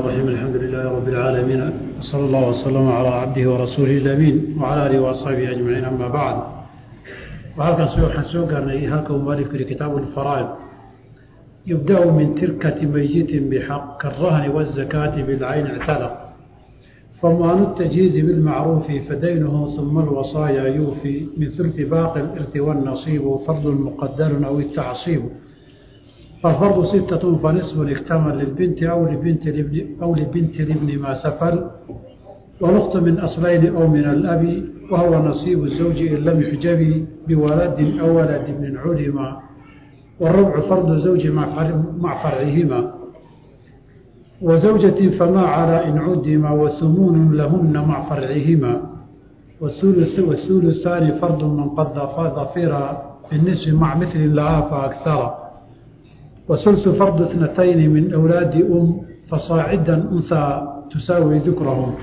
الرحيم الحمد لله رب العالمين وصلى الله وسلم على عبده ورسوله الأمين وعلى آله وأصحابه أجمعين أما بعد وهلكن waxaan soo gaarnay halka uu mualifku yihi kitaabu الفaraa'id يبدأ من تركة ميت بحق كالرهن والزكاة بالعين اعتلق فمان التجهيز بالمعروف فدينه ثم الوصايا يوفي من ثلث باقي الإرث والنصيب فرض مقدر أو التعصيب فالفرض ستة فنصف اكتمل للبنت أو لبنت الابن أو لبنت الابن ما سفل والأخت من أصلين أو من الأب وهو نصيب الزوج إن لم يحجب بولد أو ولد من علم والربع فرض زوج مع فرعهما وزوجة فما على إن عدم وثمون لهن مع فرعهما والثلث والثلثان فرض من قد ظفر بالنصف مع مثل لها فأكثر وثلث فرض اثنتين من أولاد أم فصاعدا أنثى تساوي ذكرهم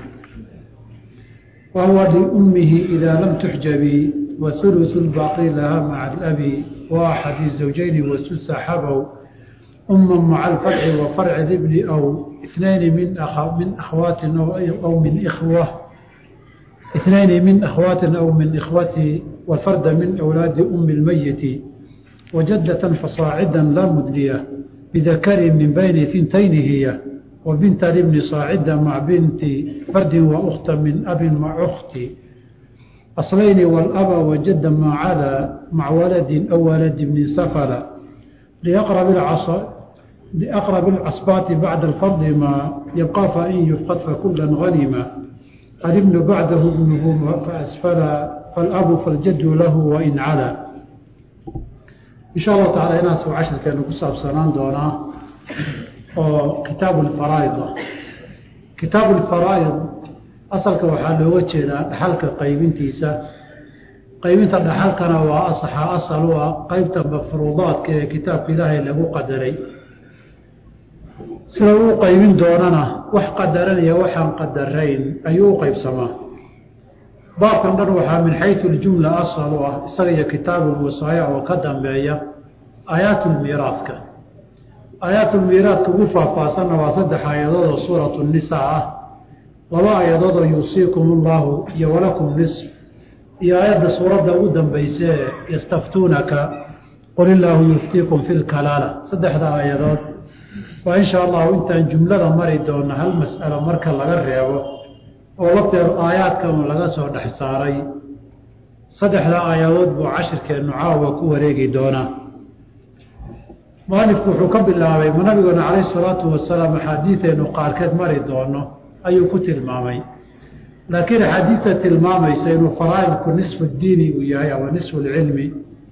وهو لأمه إذا لم تحجب وثلث الباقي لها مع الأب وأحد الزوجين والثلث حبوا أما مع الفرع وفرع الابن أو اثنين من أخ من أخوات أو, أو من إخوة اثنين من أخوات أو من إخوة والفرد من أولاد أم الميت وجدة فصاعدا لا مدلية بذكر من بين ثنتين هي وبنت الابن صاعدا مع بنت فرد وأخت من أب مع أخت أصلين والأب وجدا مع على مع ولد أو ولد من سفر لأقرب العصا لأقرب العصبات بعد الفرض ما يبقى فإن يفقد فكلا غنما الابن بعده ابنه فأسفل فالأب فالجد له وإن علا إن شاء الله تعالى إناس وعشر كانوا قصة بسنان دونا كتاب الفرائض كتاب الفرائض أصلك وحال وجهنا حلقة قيبنتيسا qaybinta dhaxalkana waa asaxa asal u ah qaybta mafruudaadka ee kitaabka ilaahay lagu qadaray sida uu qaybin doonana wax qadaranaya waxaan qadarayn ayuu u qaybsamaa baabkan dhan waxaa min xayu ljumla asal u ah isaga iyo kitaabulwasaaya oo ka dambeeya aayaatulmiiraadka aayaatulmiiraadka ugu faahfaahsanna waa saddex aayadood oo suuratu nisaa ah laba aayadood oo yuusiikum ullahu iyo walakum nisf iyo aayadda suuradda ugu dambayse yastaftuunaka qul illaahu yuftiikum fi lkalaala saddexda aayadood waa insha allahu intaan jumlada mari doona hal mas'alo marka laga reebo oo lafteedu aayaadkanu laga soo dhex saaray saddexda aayadood buu cashirkeennu caawa ku wareegi doonaa mualifku wuxuu ka bilaabay ma nabigeena calayhi salaatu wasalaam axaadiideennu qaarkeed mari doono ayuu ku tilmaamay laakiin axaadiidta tilmaamaysa inuu faraa'idku nisfu diini uu yahay ama nisfu lcilmi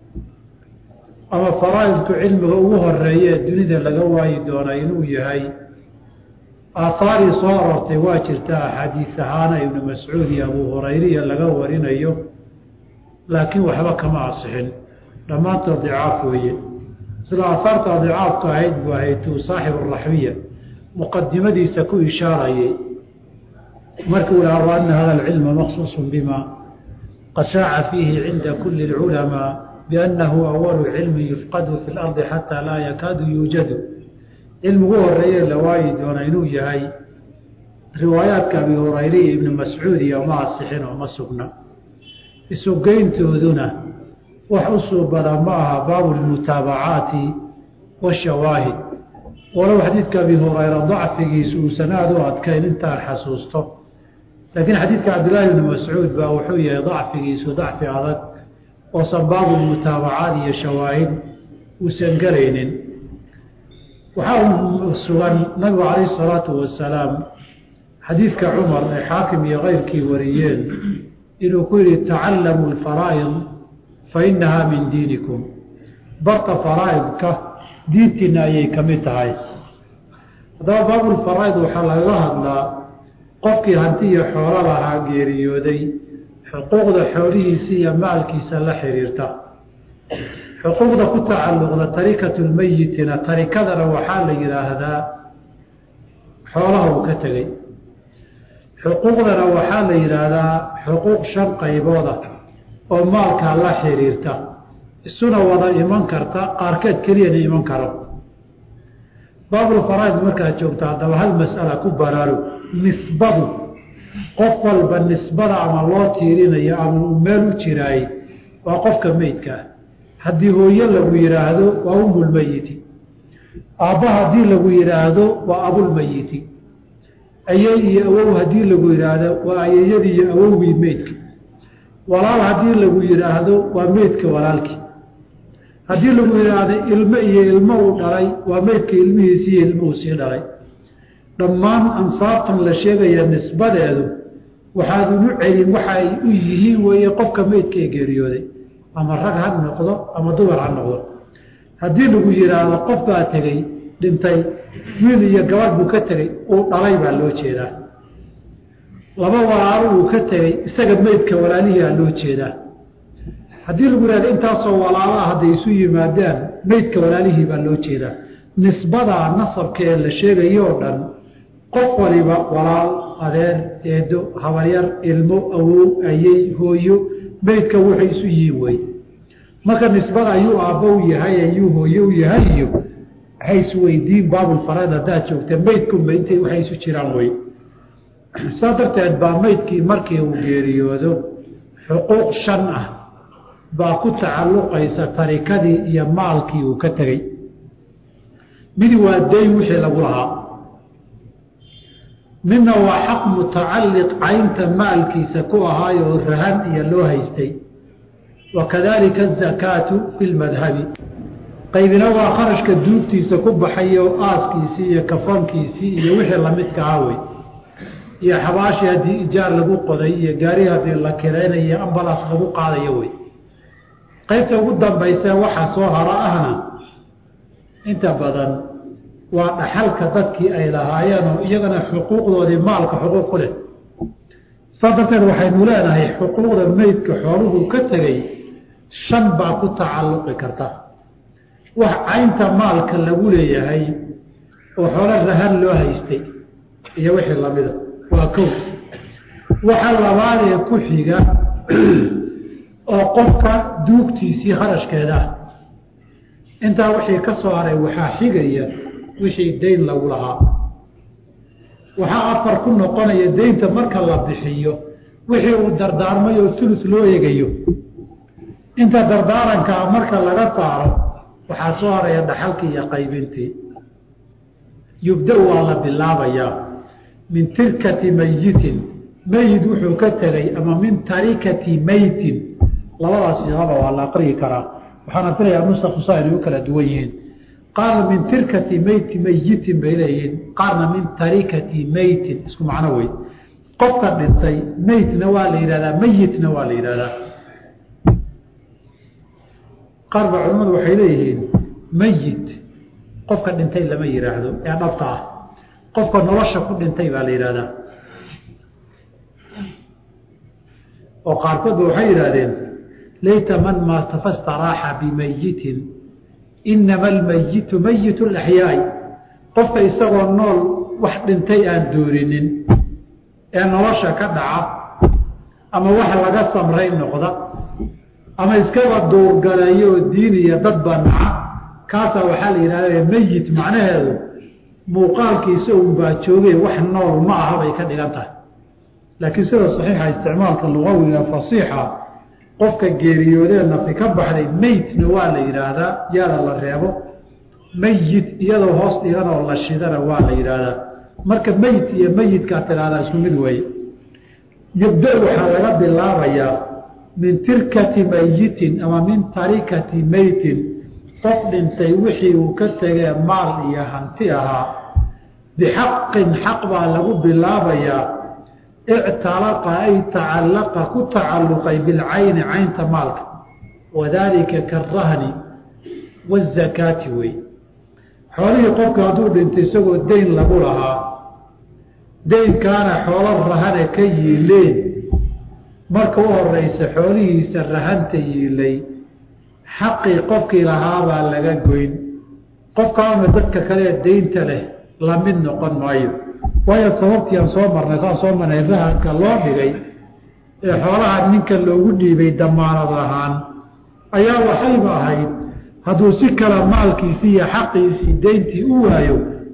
ama faraa'idku cilmiga ugu horeeya ee dunida laga waayi doona inuu yahay aahaarii soo aroortay waa jirta axaadiis ahaana ibnu mascuud iyo abuu hurayriya laga warinayo laakiin waxba kama asixin dhammaantood dicaaf weeye sida aahaarta dicaafku ahayd buu ahaytuu saaxibu raxbiya muqadimadiisa ku ishaarayay markuu laha wa ana hada alcilma maqsuuص bima qad shaaca fiihi cinda kuli اlculamaa biannahu awalu cilmi yufqadu fi اlardi xataa laa yakaadu yuujadu cilmigu horeeye la waayi doona inuu yahay riwaayaadka abi hurayre iyo ibni mascuud iyo ma asixin oo ma sugna isugeyntooduna wax u suubana ma aha baabu lmutaabacaati washawaahid walow xadiidka abi hurayra dacfigiisu uusan aada u adkayn intaan xasuusto laakiin xadiidka cabdillaahi bni mascuud baa wuxuu yahay dacfigiisu dacfi adag oosan baabulmutaabacaad iyo shawaahid uusan gelaynin waxaa sugan nabigu calayhi salaatu wasalaam xadiidka cumar ee xaakim iyo keyrkii wariyeen inuu ku yihi tacallamu lfaraa'id fa inahaa min diinikum barta faraa'idka diintiina ayay ka mid tahay haddaba baabulfaraa'id waxaa lagaga hadlaa qofkii hanti iyo xoolo lahaa geeriyooday xuquuqda xoolihiisa iyo maalkiisa la xiriirta xuquuqda ku tacalluqda tarikatu lmeyitina tarikadana waxaa la yidhaahdaa xoolaha uu ka tegey xuquuqdana waxaa la yidhaahdaa xuquuq shan qaybooda oo maalkaa la xiriirta isuna wada iman karta qaarkeed keliyana iman karo baabulfaraaid markaad joogto haddaba hal mas'ala ku baraaro nisbadu qof walba nisbada ama loo tiirinayo ama uu meel u jiraay waa qofka meydkaa haddii hooyo lagu yidhaahdo waa umulmeyiti aabba haddii lagu yidhaahdo waa abulmeyiti ayay iyo awow haddii lagu yidhaahdo waa ayayadii iyo awowgii meydka walaal haddii lagu yidhaahdo waa meydka walaalkii haddii lagu yidhaahdo ilmo iyo ilmo uu dhalay waa meydka ilmihiisi iyo ilmuhu sii dhalay dhammaan ansaabtan la sheegaya nisbadeedu waxaad ugu celin waxa ay u yihiin weeye qofka meydka ee geeriyooday ama rag ha noqdo ama dumar ha noqdo haddii lagu yidhaahdo qof baa tegey dhintay wiil iyo gabadh buu ka tegey uu dhalay baa loo jeedaa laba walaalo uu ka tegey isaga meydka walaalihiaa loo jeedaa haddii lagu yihahdo intaasoo walaalaha hadday isu yimaadaan meydka walaalihii baa loo jeedaa nisbadaa nasabka ee la sheegayo oo dhan qof waliba walaal adeer eedo habaryar ilmo awow ayey hooyo meydka waxay isu yihiin wey marka nisbada ayuu aabbo u yahay ayuu hooye u yahay iyo waxay isweydiin baabulfaraid haddaad joogta meydkunba intay waxay isu jiraan wey saa darteed baa meydkii markii uu geeriyoodo xuquuq shan ah baa ku tacalluqaysa tarikadii iyo maalkii uu ka tegey mid waa dayn wixii lagu lahaa midna waa xaq mutacalliq caynta maalkiisa ku ahaayo oo rahan iyo loo haystay wa kadalika azakaatu fi lmadhabi qaybina waa kharashka duugtiisa ku baxay oo aaskiisii iyo kafankiisii iyo wixii lamidka ah wey iyo xabaashi haddii ijaar lagu qoday iyo gaari haddii la kiraynayo ambalas lagu qaadayo wey qaybta ugu dambaysa waxaa soo haro ahna inta badan waa dhaxalka dadkii ay lahaayeen oo iyagana xuquuqdoodii maalka xuquuq ku leh saas darteed waxaynu leenahay xuquuqda meydka xooluhu ka tegey shan baa ku tacalluqi karta wax caynta maalka lagu leeyahay oo xoolo rahan loo haystay iyo wixii lamida waa kow waxa labaadee ku xiga oo qofka duugtiisii kharashkeeda ah intaa wixii ka soo haray waxaa xigaya wixii dayn lagu lahaa waxaa afar ku noqonaya daynta marka la bixiyo wixii uu dardaarmay oo ulus loo eegayo inta dardaarankaa marka laga saaro waxaa soo haraya dhaxalkii iyo qaybintii yubda-u waa la bilaabayaa min tirkati mayitin meyid wuxuu ka tegay ama min tarikati meytin labadaas iaba waa la aqriyi karaa waxaana filayaa nusakusa inay u kala duwan yihiin qaarna min tirkati meyti meyitin bay leeyihiin qaarna min tarikati meytin isku macno wey qofka dhintay meytna waa la yidhahdaa meyitna waa la yidhahdaa qaar ba culimmadu waxay leeyihiin meyit qofka dhintay lama yidhaahdo ee dhabta ah qofka nolosha ku dhintay baa la yidhahdaa oo qaarkoodba waxay yidhahdeen layta man maata fastaraaxa bimayitin inama almayitu mayitu laxyaai qofka isagoo nool wax dhintay aan doorinin ee nolosha ka dhaca ama wax laga samray noqda ama iskaba duurgaleeyo oo diin iyo dadba naca kaasaa waxaa la yidhahda meyit macnaheedu muuqaalkiisa unbaa joogay wax nool ma aha bay ka dhigan tahay laakiin sida saxiixa isticmaalka lugawiga fasiixa qofka geeriyoodee nafi ka baxday meytna waa la yidhaahdaa yaada la reebo meyit iyadoo hoos dhiganoo la shidana waa la yidhaahdaa marka meyt iyo meyidkaa tidhahdaa isku mid weeye yabda waxaa laga bilaabayaa min tirkati meyitin ama min tarikati meytin qof dhintay wixii uu ka tegee maal iyo hanti ahaa bixaqin xaq baa lagu bilaabayaa ictalaqa ay tacallaqa ku tacalluqay bilcayni caynta maalka wadaalika karahni waazakaati wey xoolihii qofka hadduu dhintay isagoo dayn lagu lahaa daynkaana xoolo rahane ka yiileen marka u horeysa xoolihiisa rahanta yiilay xaqii qofkii lahaabaa laga goyn qofkaama dadka kalee daynta leh lamid noqon maayo waayo sababtii aan soo marnay saan soo marnay rahanka loo dhigay ee xoolaha ninka loogu dhiibay damaanad ahaan ayaa waxayba ahayd hadduu si kale maalkiisii iyo xaqiisii dayntii u waayo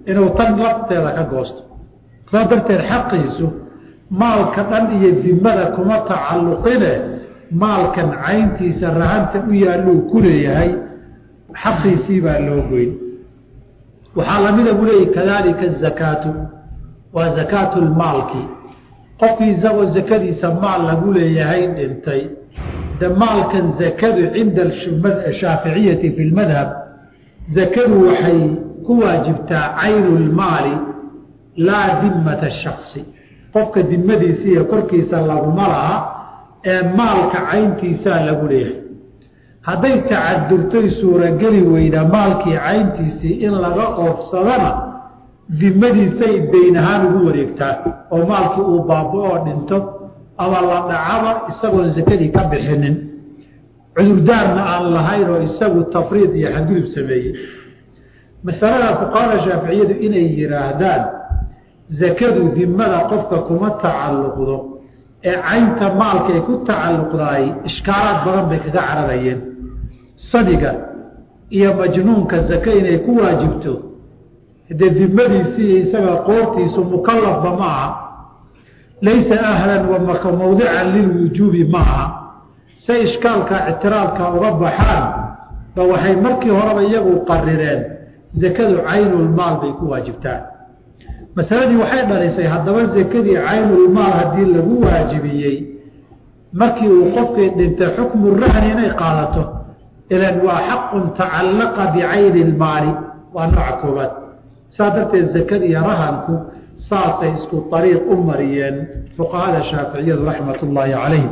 inuu tan lafteeda ka goosto saas darteed xaqiisu maalka dhan iyo dimada kuma tacalluqine maalkan cayntiisa rahanta u yaalluu ku leeyahay xaqiisii baa loo goyn waxaa lamida buu leeyahy kadalika azakaatu waa zakaatu lmaalki qofkii isagoo zakadiisa maal lagu leeyahay dhintay de maalkan zakadu cinda shaaficiyati fi lmadhab zakadu waxay ku waajibtaa caynu lmaali laa dimata shaksi qofka dimadiisa iyo korkiisa laguma laha ee maalka cayntiisaa lagu leeyahay hadday tacadurtoy suurageli weyda maalkii cayntiisii in laga oofsadana dimadiisay dayn ahaan ugu wareegtaa oo maalkii uu baaba-oo dhinto ama la dhacaba isagoon sakadii ka bixinin cudurdaarna aan lahayn oo isagu tafriid iyo xadgudub sameeyey masalada fuqahada shaaficiyadu inay yidhaahdaan zakadu dimada qofka kuma tacalluqdo ee caynta maalkay ku tacalluqdaay ishkaalaad badan bay kaga cararayeen sadiga iyo majnuunka zake inay ku waajibto dee dimadiisii isaga qoortiisu mukalafba ma aha laysa ahlan wa mawdican lilwujuubi ma aha say ishkaalka ictiraadka uga baxaan ba waxay markii horeba iyagu qarireen zakadu caynulmaal bay ku waajibtaan masaladii waxay dhalisay haddaba zakadii caynulmaal haddii lagu waajibiyey markii uu qofkii dhintay xukmu rahni inay qaadato ilan waa xaqun tacallaqa bicayni lmaali waa nooca koobaad saa darteed zakada iyo rahanku saasay isku ariiq u mariyeen fuqahada shaaficiyadu raxmat ullaahi calayhim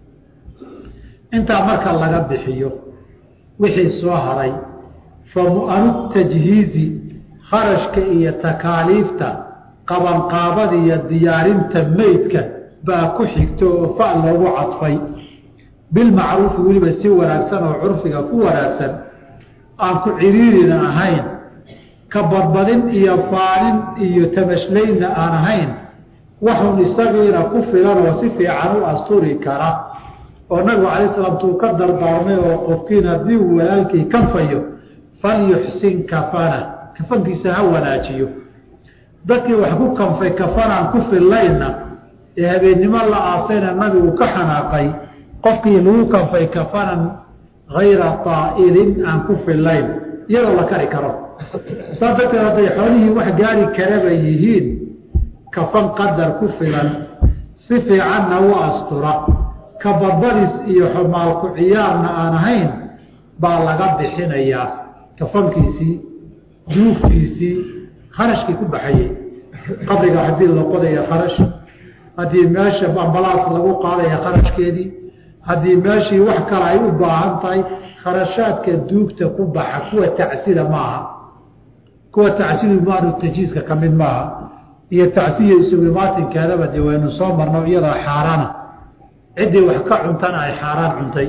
intaa marka laga bixiyo wixii soo haray fa mu-anu tajhiizi kharashka iyo takaaliifta qabanqaabada iyo diyaarinta meydka baa ku xigto oo fa loogu cadfay bilmacruufi weliba si wanaagsan oo curfiga ku wanaagsan aan ku ciriirina ahayn ka badbadin iyo faanin iyo tamashlaynna aan ahayn waxun isagiina ku filan oo si fiican u asturi kara oo nabigu calay salaam tuu ka dardaarmay oo qofkiin haddii uu walaalkii kanfayo falyuxsin kafana kafankiisa ha wanaajiyo dadkii wax ku kanfay kafanaan ku fillaynna ee habeennimo la aasayna nabigu ka xanaaqay qofkii lagu kanfay kafanan hayra taa'ilin aan ku fillayn iyadoo la kari karo saa darteed hadday xoolihii wax gaari karaba yihiin kafan qadar ku filan si fiicanna u astura ka badbadis iyo xumaalku ciyaarna aan ahayn baa laga bixinayaa kafankiisii duugtiisii kharashkii ku baxayey qabriga haddii la qodaya kharash haddii meesha ambalaas lagu qaadaya kharashkeedii haddii meeshii wax kale ay u baahan tahay kharashaadka duugta ku baxa kuwa tacsida maaha kuwa tacsidu maanu tajiiska ka mid maaha iyo tacsiya isugimaatinkeedaba dee waynu soo marno iyadoo xaaraana ciddii wax ka cuntana ay xaaraan cuntay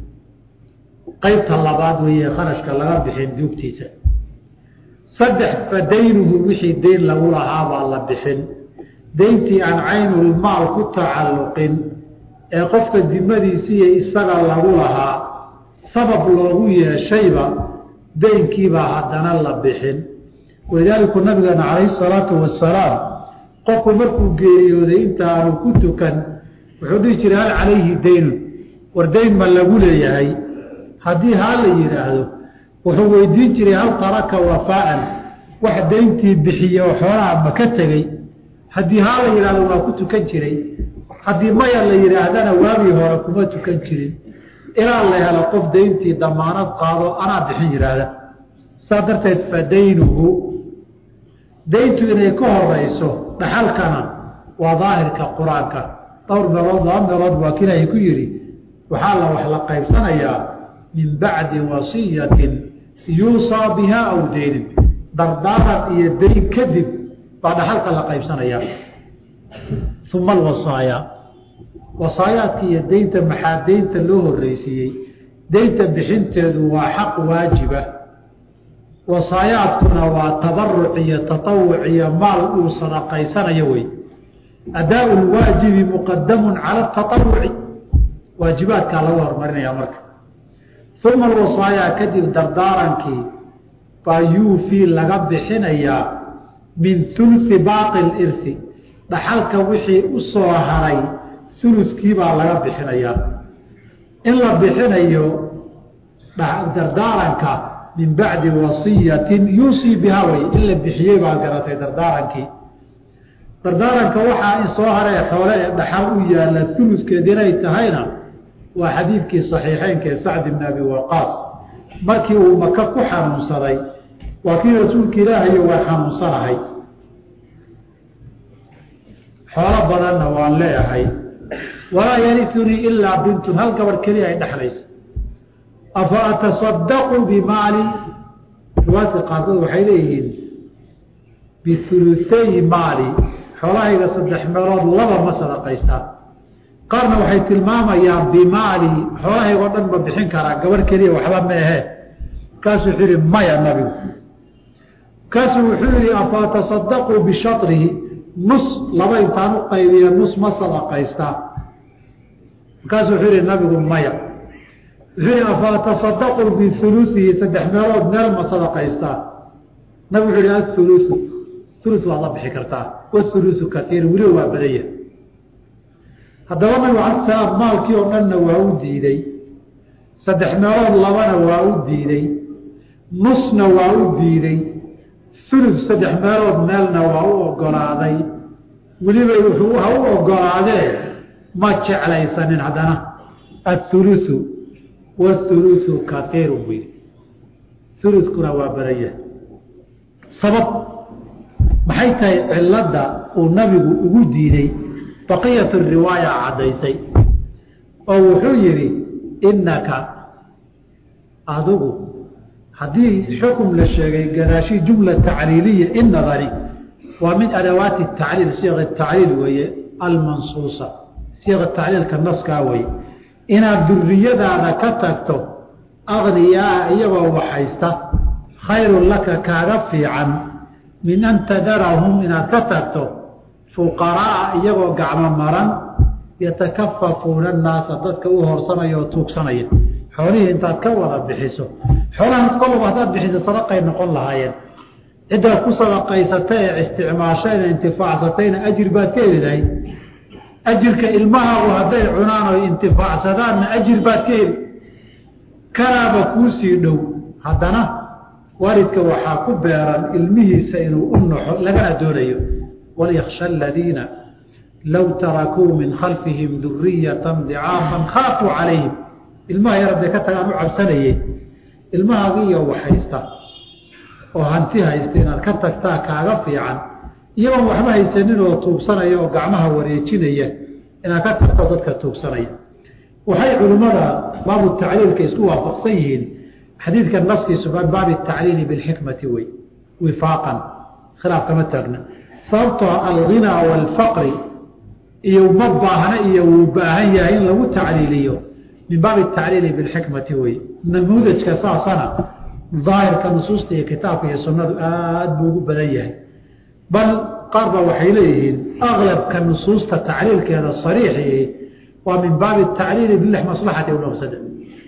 qaybta labaad weeye kharashka laga bixin duugtiisa saddex fa daynuhu wixii dayn lagu lahaa baa la bixin dayntii aan caynulmaal ku tacalluqin ee qofka dimadiisiiyo isaga lagu lahaa sabab loogu yeeshayba daynkiibaa haddana la bixin walidaalika nabigeena calayhi salaatu wasalaam qofku markuu geeriyooday intaanu ku tukan wuxuu dhihi jiray hal calayhi daynun war dayn ma lagu leeyahay haddii haa la yidhaahdo wuxuu weydiin jiray hal taraka wafaa'an wax dayntii bixiye oo xoolaha ma ka tegey haddii haa la yidhahdo waa ku tukan jiray haddii maya la yidhaahdana waagii hore kuma tukan jirin ilaa la helo qof dayntii damaanad qaado anaa bixin yidhaahda saa darteed fa daynuhu dayntu inay ka horeyso dhaxalkana waa daahirka qur-aanka dhowr meelood laba meelood waa kilaahay ku yidhi waxaa la wax la qaybsanayaa min bacdi wasiyatin yuusaa bihaa aw daynin dardaaran iyo dayn kadib baa dhaxalka la qaybsanayaa uma alwasaaya wasaayaadka iyo daynta maxaa daynta loo horreysiiyey daynta bixinteedu waa xaq waajiba wasaayaadkuna waa tabaruc iyo tatawuc iyo maal uu sadaqaysanayo wey adaa lwaajibi muqadamun cala tatawuci waajibaadkaa lagu horumarinaya marka uma alwasaaya kadib dardaarankii baa yuufii laga bixinayaa min ulusi baaqi lirsi dhaxalka wixii u soo haray uluskii baa laga bixinayaa in la bixinayo dardaaranka min bacdi wasiyatin yuusii biha way in la bixiyey baa garatay dardaarankii dardaaranka waxaa in soo haree xoole ee dhaxal u yaalla uluskeed inay tahayna waa xadiidkii saxiixeynka ee sacd ibn abi waqaas markii uu maka ku xanuunsaday waa kii rasuulka ilaahayo waa xanuunsanahay xoolo badanna waan leeyahay walaa yariunii ilaa bintun hal gabadh keliya ay dhexlaysa afa atasadaqu bimaali riwaayadka qaarkood waxay leeyihiin biuluay maali xoolahayga saddex meelood laba ma sadaqaystaa qaarna waxay tilmaamayaan bimaali xoolahayga o dhan ma bixin karaa gabadh keliya waxba meehe kaasuu wuxuu yihi maya nabigu kaasuu wuxuu yihi afa atasadaquu bishatrihi nus laba intaan u qaybiya nus ma sadaqaystaa markaasuu wuxuu yihi nabigu maya wuxuu yihi afa atasadaquu biulusihi saddex meelood meel ma sadaqaystaa nabigu wuxuu yihi aulusu ulu waad la bixi kartaa waulusu kaiir weliba waa badanya haddaba nabigu ala salaam maalkii oo dhanna waa u diiday saddex meelood labana waa u diiday nusna waa u diiday ulu saddex meelood meelna waa u ogolaaday weliba wuxuu ha u ogolaadee ma jeclaysanin haddana aulusu waulusu kaiiru wy uluskuna waa badanya sabab maxay tahay cilada uu nabigu ugu diiday baqiyat riwaaya caddaysay oo wuxuu yidhi innaka adigu haddii xukum la sheegay gadaashi jumla tacliiliya in nadari waa min adawaati tacliil siiqa tacliil weeye almansuusa siiqa tacliilka naskaa weye inaad duriyadaada ka tagto akniyaa iyagoo waxaysta khayrun laka kaaga fiican min an tadarahum inaad ka tagto fuqaraa iyagoo gacmo maran yatakafafuuna annaasa dadka u horsanaya oo tuugsanaya xoolihii intaad ka wada bixiso xoolahan kolaba haddaad bixiso sadaqay noqon lahaayeen ciddaad ku sadaqaysatay ee isticmaashayna intifaacsatayna ajir baad ka heli lahayd ajirka ilmahaagu hadday cunaan oo intifaacsadaanna ajir baad ka heli kanaaba kuusii dhow haddana waalidka waxaa ku beeran ilmihiisa inuu u naxo lagana doonayo walyaksha aladiina low tarakuu min khalfihim duriyatan dicaafan khaafuu calayhim ilmaha yar hadday ka tagaan u cabsanayeen ilmahaaga iyo waxhaysta oo hanti haysta inaad ka tagtaa kaaga fiican iyagoon waxba haysanin oo tuugsanaya oo gacmaha wareejinaya inaad ka tagto dadka tuugsanaya waxay culimmada baabu tacliilka isku waafaqsan yihiin xadiidka naskiisu baabi tacliili bilxikmati wey wifaaqan khilaaf kama taagna sababtoo alghinaa waalfaqri iyo ma baahna iyo wuu baahan yahay in lagu tacliiliyo min baabi tacliili bilxikmati wey namuudajka saasana daahirka nusuusta iyo kitaabka iyo sunnadu aad buu ugu badan yahay bal qaar ba waxay leeyihiin aklabka nusuusta tacliilkeeda sariixii waa min baabi tacliili bilix maslaxati aw mafsada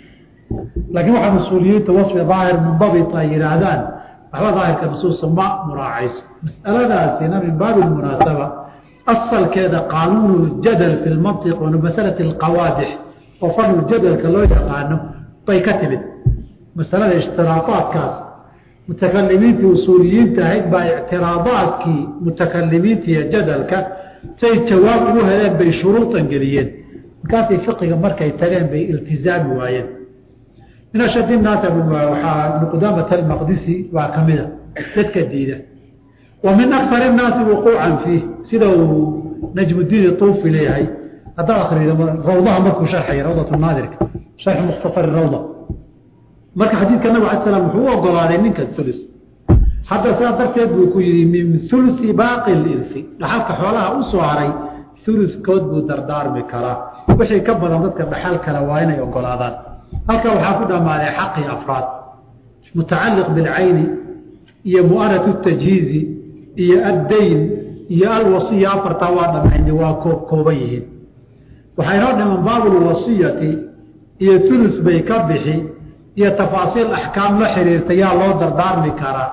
laakiin waxaa mas-uuliyiinta wasfi daahir mundabit ay yidhaahdaan waxba daahirka nusuusta ma muraacayso masaladaasina min baabi munaasaba asalkeeda qaanuun ljadal fi lmantiq wa masalati alqawaadix oo fadlu jadalka loo yaqaano bay ka timid masalada ishtiraadaadkaas mutakalimiintii usuuliyiinta ahayd baa ictiraadaadkii mutakalimiinta iyo jadalka say jawaab ugu heleen bay shuruudan geliyeen markaasay fiqiga markay tageen bay iltizaami waayeen min ashad naasa waxaa ibnu qudaamata almaqdisi waa ka mida dadka diida wa min akar الnaasi wuquucan fiih sida uu najmudiin tuufi leeyahay haddaad akrido rawdaha markuu sharxaya rawdat naadirka sharxi mukhtasar rawda marka xadiidka nabig ala slam wuxuu u ogolaaday ninka ulus hadda sidaa darteed buu ku yihi min ulusi baaqi lirsi dhaxalka xoolaha u soo haray uluskood buu dardaarmi karaa wixii ka badan dadka dhaxal kale waa inay ogolaadaan halka waxaa ku dhammaaday xaqii afraad mutacaliq bilcayni iyo mu'anatu tajhiizi iyo addayn iyo alwasiya afartaa waa dhammayna waa koob kooban yihiin waxaa inoo dhiman baabulwasiyati iyo ulus bay ka bixi iyo tafaasiil axkaam la xiriirta yaa loo dardaarmi karaa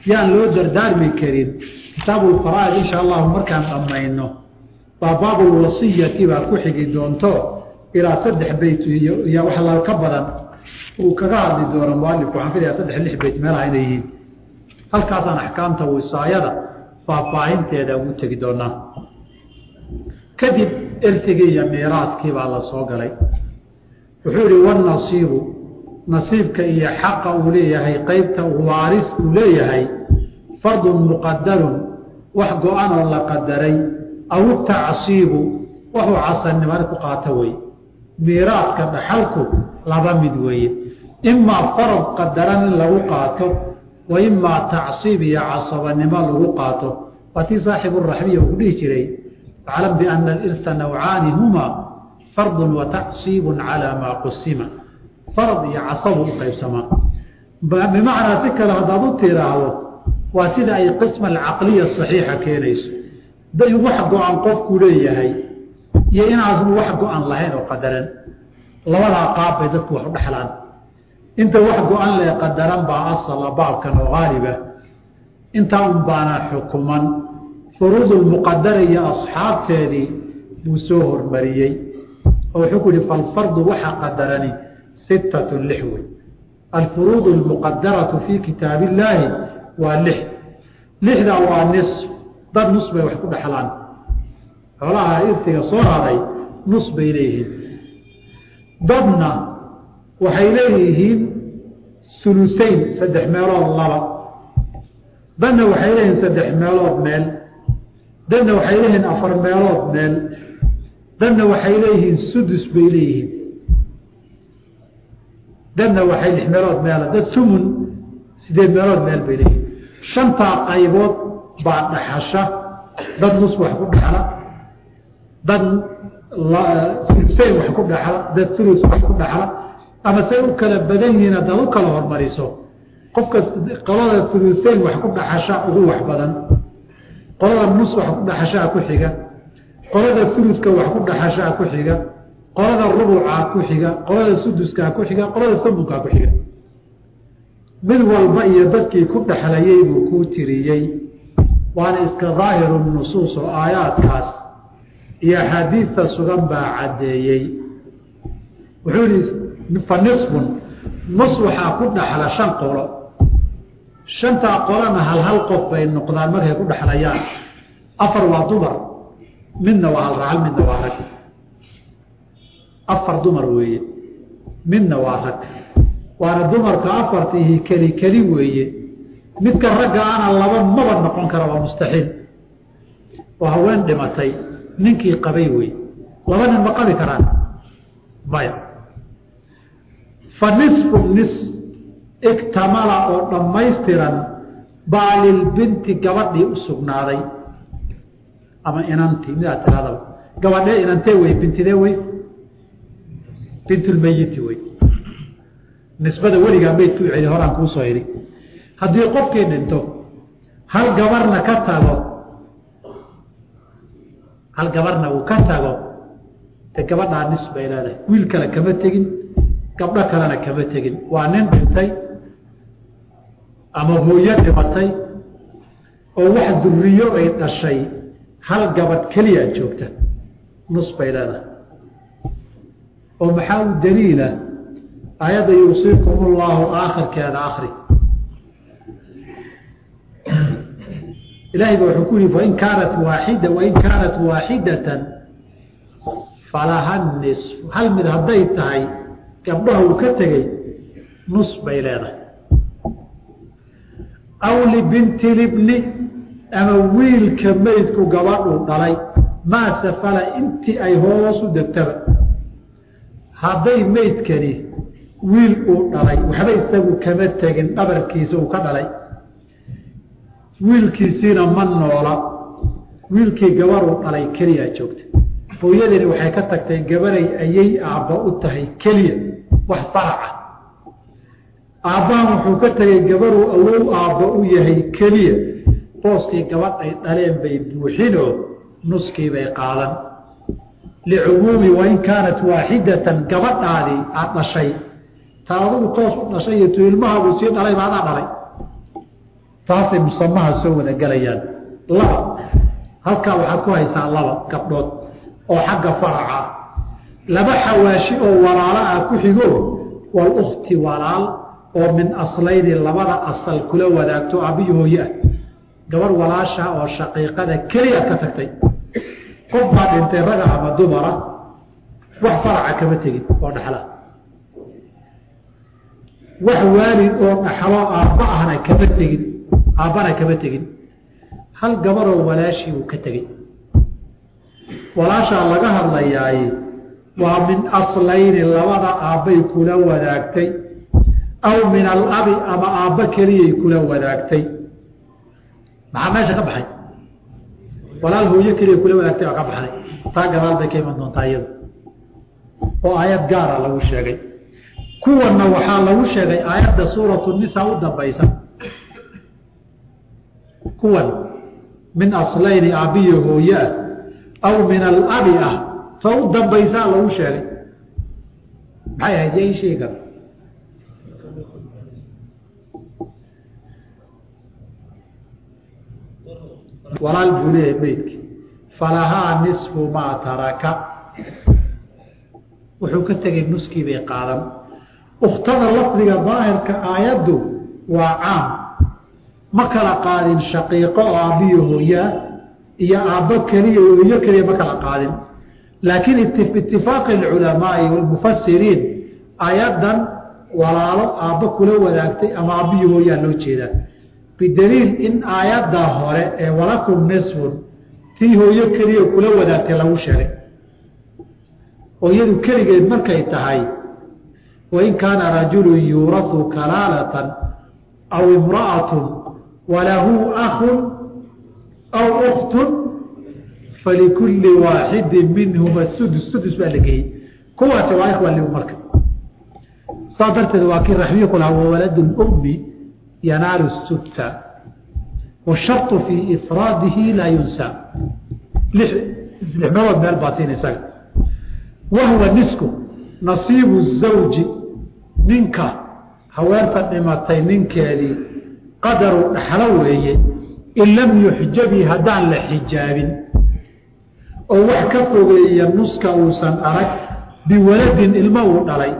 yaan loo dardaarmi karin kitaabulfaraa'id insha allahu markaan dhammayno baa baabulwasiyati baa ku xigi doonto ilaa saddex beyt iyo wax la ka badan uu kaga hadli doono mualifku waxaan filayaa saddex lix beyt meelaha inay yihiin halkaasaan axkaamta wisaayada faahfaahinteeda ugu tegi doonaa kadib ertigii iyo miiraadkii baa la soo galay wuxuu ihi wanasiibu nasiibka iyo xaqa uu leeyahay qeybta waaris uu leeyahay fardun muqadarun wax go-an oo la qadaray aw tacsiibu waxuu casannimani ku qaata weye miiraadka dhaxalku laba mid weeye imaa farad qadaran in lagu qaato wa imaa tacsiib iyo casabanimo lagu qaato waa tii saaxibu raxbiya uu dhihi jiray faclam biana alirta nawcaani humaa fardun wa tacsiibun calaa maa qusima farad iyo casabu u qaybsamaa bimacnaa si kale haddaad u tiraahdo waa sida ay qisma alcaqliya saxiixa keenayso in wax go-an qofku leeyahay iyo inaasnu wax go-an lahayn oo qadaran labadaa qaab bay dadku wax u dhexlaan inta wax go-an lee qadaran baa asala baabkan oo haaliba intaa un baana xukuman furuudulmuqadara iyo asxaabteedii buu soo hormariyey oo wuxuu ku yihi falfardu waxa qadarani sittatun lix wey alfuruud almuqadaratu fii kitaab illaahi waa lix lixdaa waa nis dad nus bay wax ku dhexlaan xoolaha irtiga soo haray nus bay leeyihiin dadna waxay leeyihiin sulusayn saddex meelood laba dadna waxay leeyihiin saddex meelood meel dadna waxay leeyihiin afar meelood meel dadna waxay leeyihiin sudus bay leeyihiin dadna waxay lix meelood meela dad sumun sideed meelood meel bay leeyihiin shantaa qaybood baa dhaxasha dad nus wax ku dhexla dad sulusayn wax ku dhexla dad sulus wax ku dhexla ama say u kala badan yihiin haddaad u kala hormariso qofka qolada sulusayn wax ku dhaxasha ugu wax badan qolada nus wax ku dhaxashaa ku xiga qolada suluska wax ku dhaxashaa ku xiga qolada rubucaa ku xiga qolada suduskaa ku xiga qolada samunkaa ku xiga mid walba iyo dadkii ku dhexlayey buu kuu tiriyey waana iska daahiru nusuus oo aayaadkaas iyo axaadiidta sugan baa caddeeyey wuxuu yihi fa nisfun nus waxaa ku dhaxla shan qolo shantaa qolana hal hal qof bay noqdaan markay ku dhexlayaan afar waa dumar midna waa hal racal midna waa rag afar dumar weeye midna waa rag waana dumarka afartiihi keli keli weeye midka ragga ana laba maba noqon kara waa mustaxiil waa haween dhimatay ninkii qabay wey laba nin ma qabi karaan maya fa nisfu nis igtamala oo dhammaystiran baa lilbinti gabadhii u sugnaaday ama inantii midaad tiraadaba gabadhee inantee wey bintidee wey bintulmeyiti wey nisbada weligaa meydku celi horaan kuu soo idhi haddii qofkii dhinto hal gabarna ka tago hal gabarna uu ka tago de gabadhaa nis bay leedahay wiil kale kama tegin gabdho kalena kama tegin waa nin dhintay ama hooyo dhimatay oo wax duriyo ay dhashay hal gabadh keliyaa joogta nus bay leedahay oo maxaa u daliila aayadda yuusiikum ullahu aakhirkeeda akri ilahay ba wuxuu ku yihi fain kaanat waaxida wain kaanat waaxidatan falaha nisf hal mid hadday tahay gabdhaha uu ka tegey nus bay leedahay aw libinti libni ama wiilka meydku gabadhuu dhalay maa safala intii ay hoos u degtaba hadday meydkani wiil uu dhalay waxba isagu kama tegin dhabarkiisa uu ka dhalay wiilkiisiina ma noola wiilkii gabaruu dhalay keliyaa joogta hooyadani waxay ka tagtay gabaray ayay aabba u tahay keliya wax faraca aabbahan wuxuu ka tegay gabaruu awow aabba u yahay keliya booskii gabadhay dhaleen bay buuxinoo nuskii bay qaadan licumuumi wain kaanat waaxidatan gabadhaadii aad dhashay ta adugu toos u dhashay iyo tu ilmahaabuu sii dhalay ba adaa dhalay taasay musamaha soo wada gelayaan laba halkaa waxaad ku haysaa laba gabdhood oo xagga faraca laba xawaashi oo walaalo ah ku xigo walukti walaal oo min aslayni labada asal kula wadaagto aabbiyo hooye ah gabadh walaasha oo shaqiiqada keliyaad ka tagtay qof baa dhintay raga ama dumara wax faraca kama tegin oo dhaxla wax waalid oo dhaxlo aabba ahna kama tegin aabbana kama tegin hal gabaroo walaashii uu ka tegey walaashaa laga hadlayaaye waa min aslayni labada aabbay kula wadaagtay aw min alabi ama aabba keliyay kula wadaagtay maxaa meesha ka baxay walaal hooyo keliya kula wadaagtay oo ka baxday taa gadaal bay ka iman doontaa iyadu oo aayad gaara lagu sheegay kuwanna waxaa lagu sheegay aayadda suuratu nisa u dambaysa kuwan min aslayni aabbiyo hooye ah aw min alabi ah ta u dambaysaa lagu sheegay maxay ahayd yaa ii sheegi kara walaal buu leeyahay meydki falahaa nisfu maa taraka wuxuu ka tegay nuskii bay qaadan ukhtada lafdiga daahirka aayaddu waa caam ma kala qaadin shaqiiqo oo aabbiyo hooyaa iyo aabbo keliya hooyo keliya ma kala qaadin laakiin itifaaqi alculamaai walmufasiriin aayaddan walaalo aabbo kula wadaagtay ama aabbiyo hooyaa loo jeedaa bidaliil in aayadda hore ee walakum nisfun tii hooyo keliya kula wadaagtay lagu sheegay oo iyadu keligeed markay tahay wain kaana rajulu yuurahu kalaalatan aw imra'atun walahu akun aw uktun falikulli waaxidin minhuma sudus sudus baa la geeyey kuwaasi waa ikhwa liu marka saa darteed waa kii raxmiye ku lahaa wawaladu lummi yanaalu sudsa washarطu fii ifraadihi laa yunsa lix meelood meel baa siin isaga wahuwa nisku nasiibu zawji ninka haweenta dhimatay ninkeedii qadaru dhaxlo weeye in lam yuxjabi haddaan la xijaabin oo wax ka fogeeya nuska uusan arag biwaladin ilmo uu dhalay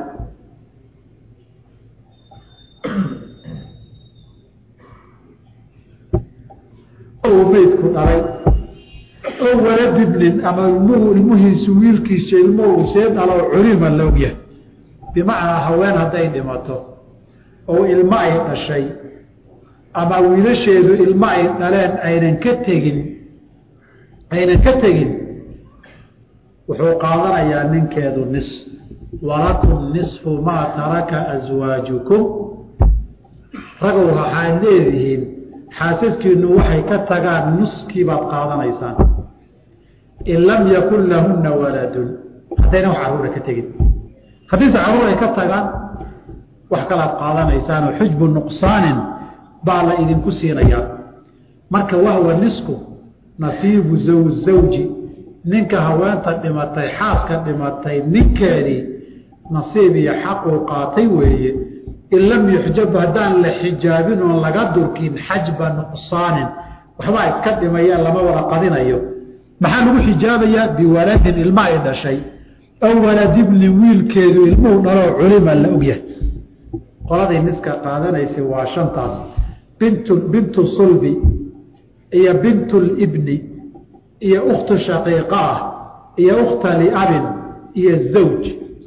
uu meydku dhalay oo waladibnin ama ilmuhu ilmuhiisu wiilkiisa ilmuhu see dhalo culima la ogyahay bimacnaa haween hadday dhimato oo ilmo ay dhashay ama wiilasheedu ilmo ay dhaleen aynan ka tegin aynan ka tegin wuxuu qaadanayaa ninkeedu nis walakum nisfu maa taraka aswaajukum ragow waxaad leedihiin xaasaskiinu waxay ka tagaan nuskii baad qaadanaysaan in lam yakun lahunna waladun haddayna wax caruura ka tegin haddiise caruur ay ka tagaan wax kalaad qaadanaysaan oo xujbu nuqsaanin baa la idinku siinayaa marka wahwa nisku nasiibu zaw zawji ninka haweenta dhimatay xaaska dhimatay ninkeedii nasiib iyo xaquu qaatay weeye in lam yuxjab haddaan la xijaabin oon laga durkin xajba nuqsaanin waxbaa iska dhimaya lama wada qadinayo maxaa lagu xijaabayaa biwaladin ilma ay dhashay aw waladibnin wiilkeedu ilmuhu dhaloo culima la ogyahay qoladii niska qaadanaysay waa shantaas bintu bintu sulbi iyo bintu libni iyo ukhtu shaqiiqa ah iyo ukhta liabin iyo zawj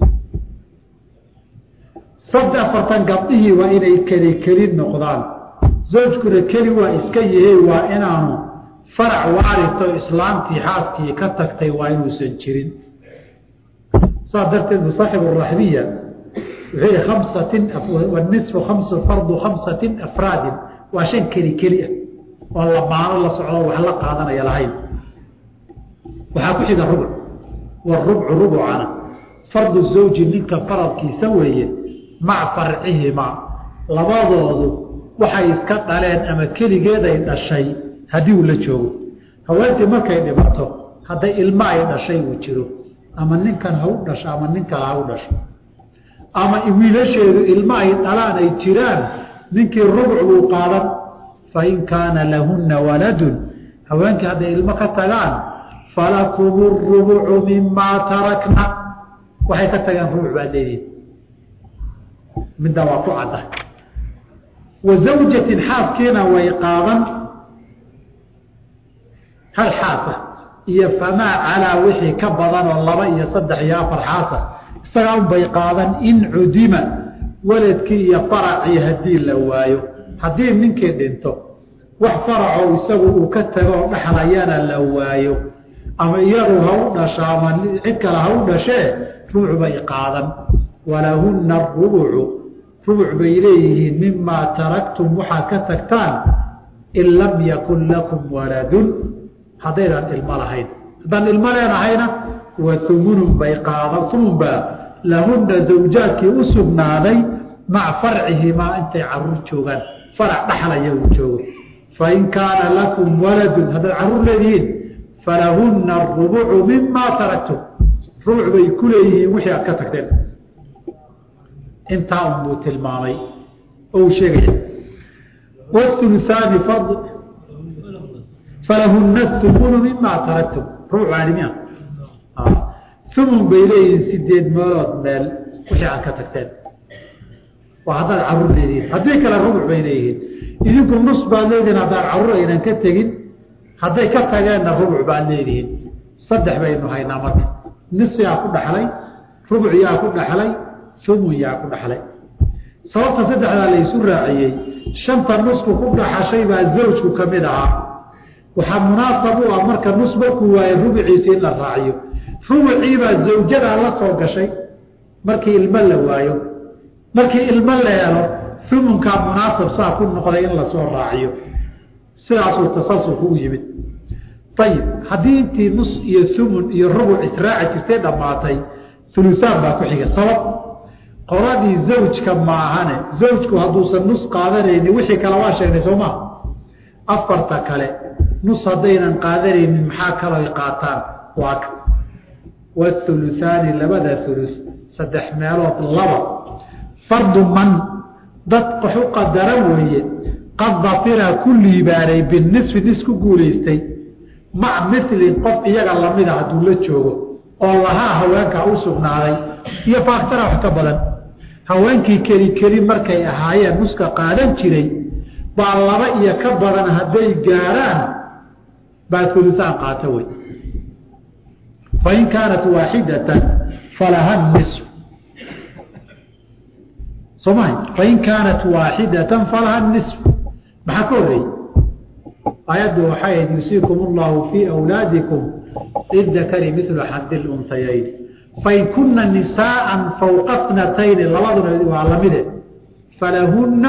sadde afartan gabdhihii waa inay keli keli noqdaan zawjkuna keli waa iska yahe waa inaanu farac waarito islaamtii xaaskii ka tagtay waa inuusan jirin saas darteed bu saaxibu raxbiya wuxuu yihi khamsatin wanisfu khamsu fardu khamsatin afraadin waa shan keli keli ah oo lamaano la socdo wax la qaadanaya lahayn waxaa ku xiga rubuc warubcu rubucana fardu zawji ninka faradkiisa weeye maca farcihimaa labadoodu waxay iska dhaleen ama keligeeday dhashay haddii uu la joogo haweentii markay dhimato hadday ilmo ay dhashay uu jiro ama ninkan ha u dhasho ama nin kale ha u dhasho ama wiilasheedu ilmo ay dhalaan ay jiraan ninkii rubuc buu qaadan fain kaana lahunna waladun haweenkii hadday ilmo ka tagaan falakum rubucu mimaa tarakna waxay ka tageen rubuc baad leedihin middaa waa ku cadda wa zawjatin xaaskiina way qaadan hal xaasa iyo famaa calaa wixii ka badan oo laba iyo saddex iyo afar xaasa isagaa unbay qaadan in cudima waladkii iyo faracii haddii la waayo haddii ninkii dhinto wax faracoo isagu uu ka tago oo dhexlayana la waayo ama iyadu ha u dhasho ama cid kale ha u dhashee rubuc bay qaadan walahunna arubucu rubuc bay leeyihiin mimaa taraktum waxaad ka tagtaan in lam yakun lakum waladun haddaydaan ilmo lahayn haddaan ilmo leenahayna waa sumunun bay qaadan sumun baa lahunna zawjaadkii u sugnaaday maca farcihimaa intay caruur joogaan farac dhaxlaya uu joogo fain kaana lakum waladun haddaad caruur leedihiin falahunna arubucu mimaa taraktum rubuc bay ku leeyihiin wixii aad ka tagteen intaa unbuu tilmaamay oo uu sheegaya wulusaani falahunna humunu mimaa taraktum rubuc aanimia humun bay leeyihiin sideed meelood meel wixii aad ka tagteen waa haddaad caruur leedihiin haddii kale rubuc bay leeyihiin idinku nus baad leedihiin haddaan caruur aynan ka tegin hadday ka tageenna rubuc baad leedihiin saddex baynu haynaa marka nis yaa ku dhaxlay rubuc yaa ku dhaxlay humun yaa ku dhaxlay sababta saddexdaa laysu raaciyey shanta nusku ku dhaxashay baa zawjku ka mid ahaa waxaa munaasab u ah marka nus markuu waayo rubuciisi in la raaciyo rubuciibaa zawjadaa la soo gashay markii ilmo la waayo markii ilmo la helo humunkaa munaasab saa ku noqday in lasoo raaciyo sidaasuu tasalsulku u yimid ayib haddii intii nus iyo humun iyo rubuc israaci jirtay dhammaatay ulusaan baa ku xiga sabab qoladii zawjka maahane zawjku hadduusan nus qaadanaynin wixii kale waa sheegnay soo maa afarta kale nus haddaynan qaadanaynin maxaa kalooy qaataan waa ka wathulusaani labada hulus saddex meelood laba fardu man dad qaxu qadara weeye qad dafira ku liibaanay binisfi nis ku guulaystay mac milin qof iyaga lamida hadduu la joogo oo lahaa haweenkaa u sugnaaday iyo faaktara wax ka badan haweenkii keli keli markay ahaayeen nuska qaadan jiray baa laba iyo ka badan hadday gaaraan baa ulusaan qaata wey fain kaanat waaxidatan falaha nisf sooma fain kaanat waaxidatan falaha nisf maxaa ka horreeyey aayaddu waxay ahayd yusiikum allahu fii awlaadikum lidakari milu xadi lunhayayn fain kuna nisaaa fawqa snatayni labaduna waa lamide falahunna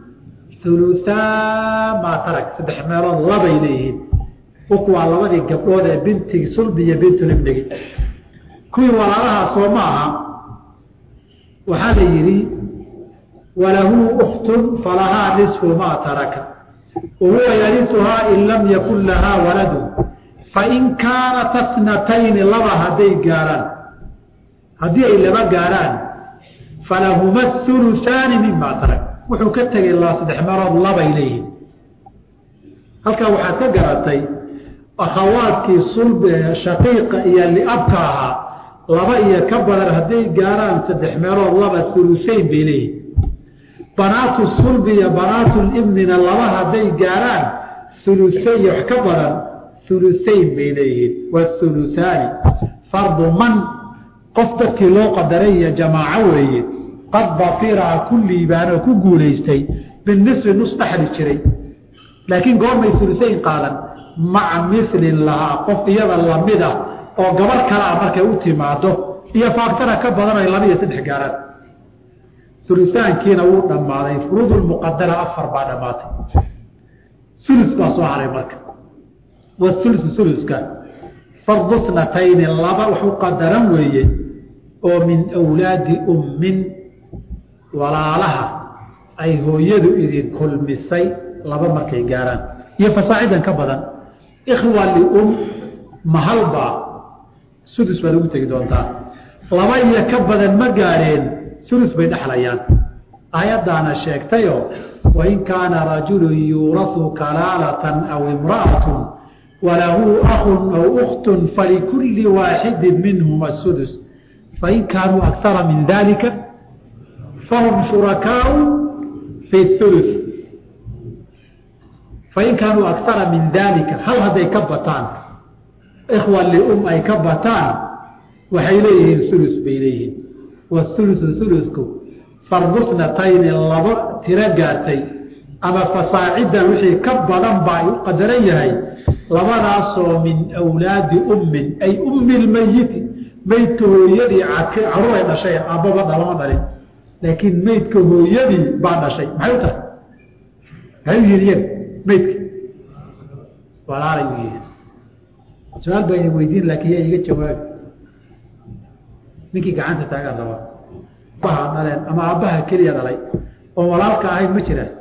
ulusaa maa tarak saddex meelood labay leeyihiin uku waa labadii gabdhood ee binti sulbi iyo bintulibnigi kuwii walaalahaa soo ma aha waxaa la yidhi walahu uktun falahaa nisfu maa taraka wahuwa yarisuhaa in lam yakun lahaa waladu fain kaanat asnatayni laba hadday gaaraan haddii ay laba gaaraan falahuma hulusaani mima tarak wuxuu ka tegay la saddex meelood labay leeyihin halkaa waxaad ka garatay akhawaadkii sulb shaqiiqa iyo liabka ahaa laba iyo ka badan hadday gaaraan saddex meelood laba hulusayn bay leeyihin banaatu sulbi iyo banaatu libnina laba hadday gaaraan hulusay iyo wax ka badan hulusayn bay leeyihiin wahulusaani fardu man qof dadkii loo qadaray iyo jamaaco weeye qad dafiraa ku liibaanoo ku guulaystay binisfi nus dhaxli jiray laakiin goormay hulusayn qaadan maca milin lahaa qof iyada lamid ah oo gabar kalea markay u timaado iyo faaktana ka badan ay laba iyo saddex gaaraan ulusaankiina wuu dhammaaday furuudulmuqadara afar baa dhammaatay ulus baa soo haray marka waulusu uluska fardu snatayni laba wax u qadaran weeye oo min awlaadi ummin walaalaha ay hooyadu idin kulmisay laba markay gaaraan iyo fasaacidan ka badan ikhwa lium mahalbaa sudus baad ugu tegi doontaa laba iyo ka badan ma gaareen ulus bay dhexlayaan aayaddaana sheegtayoo wain kaana rajulu yuurasu kalaalatan aw imra'atu walahu akun aw ukhtun falikulli waaxidin minhuma sudus fain kaanuu akara min dalika fahum shurakaau fi ulu fain kaanuu akara min dalika hal hadday ka bataan ikhwa lium ay ka bataan waxay leeyihiin ulus bay leeyihiin waulusu ulusku fardusnatayni laba tiro gaartay ama fasaacidan wixii ka badan baa u qadaran yahay labadaasoo min awlaadi ummin ay ummi lmayiti meydka hooyadii caruuray dhashay aabbaba dhalama dhalin laakiin meydka hooyadii baa dhashay maxay u tahay maxay u yihin iyaga meydka walaalay u yihiin su-aal baa idin weydiin laakiin yaa iga jawaabi ninkii gacanta taagaan rabaa abaha dhaleen ama aabbaha keliya dhalay oo walaalka ahayn ma jiraan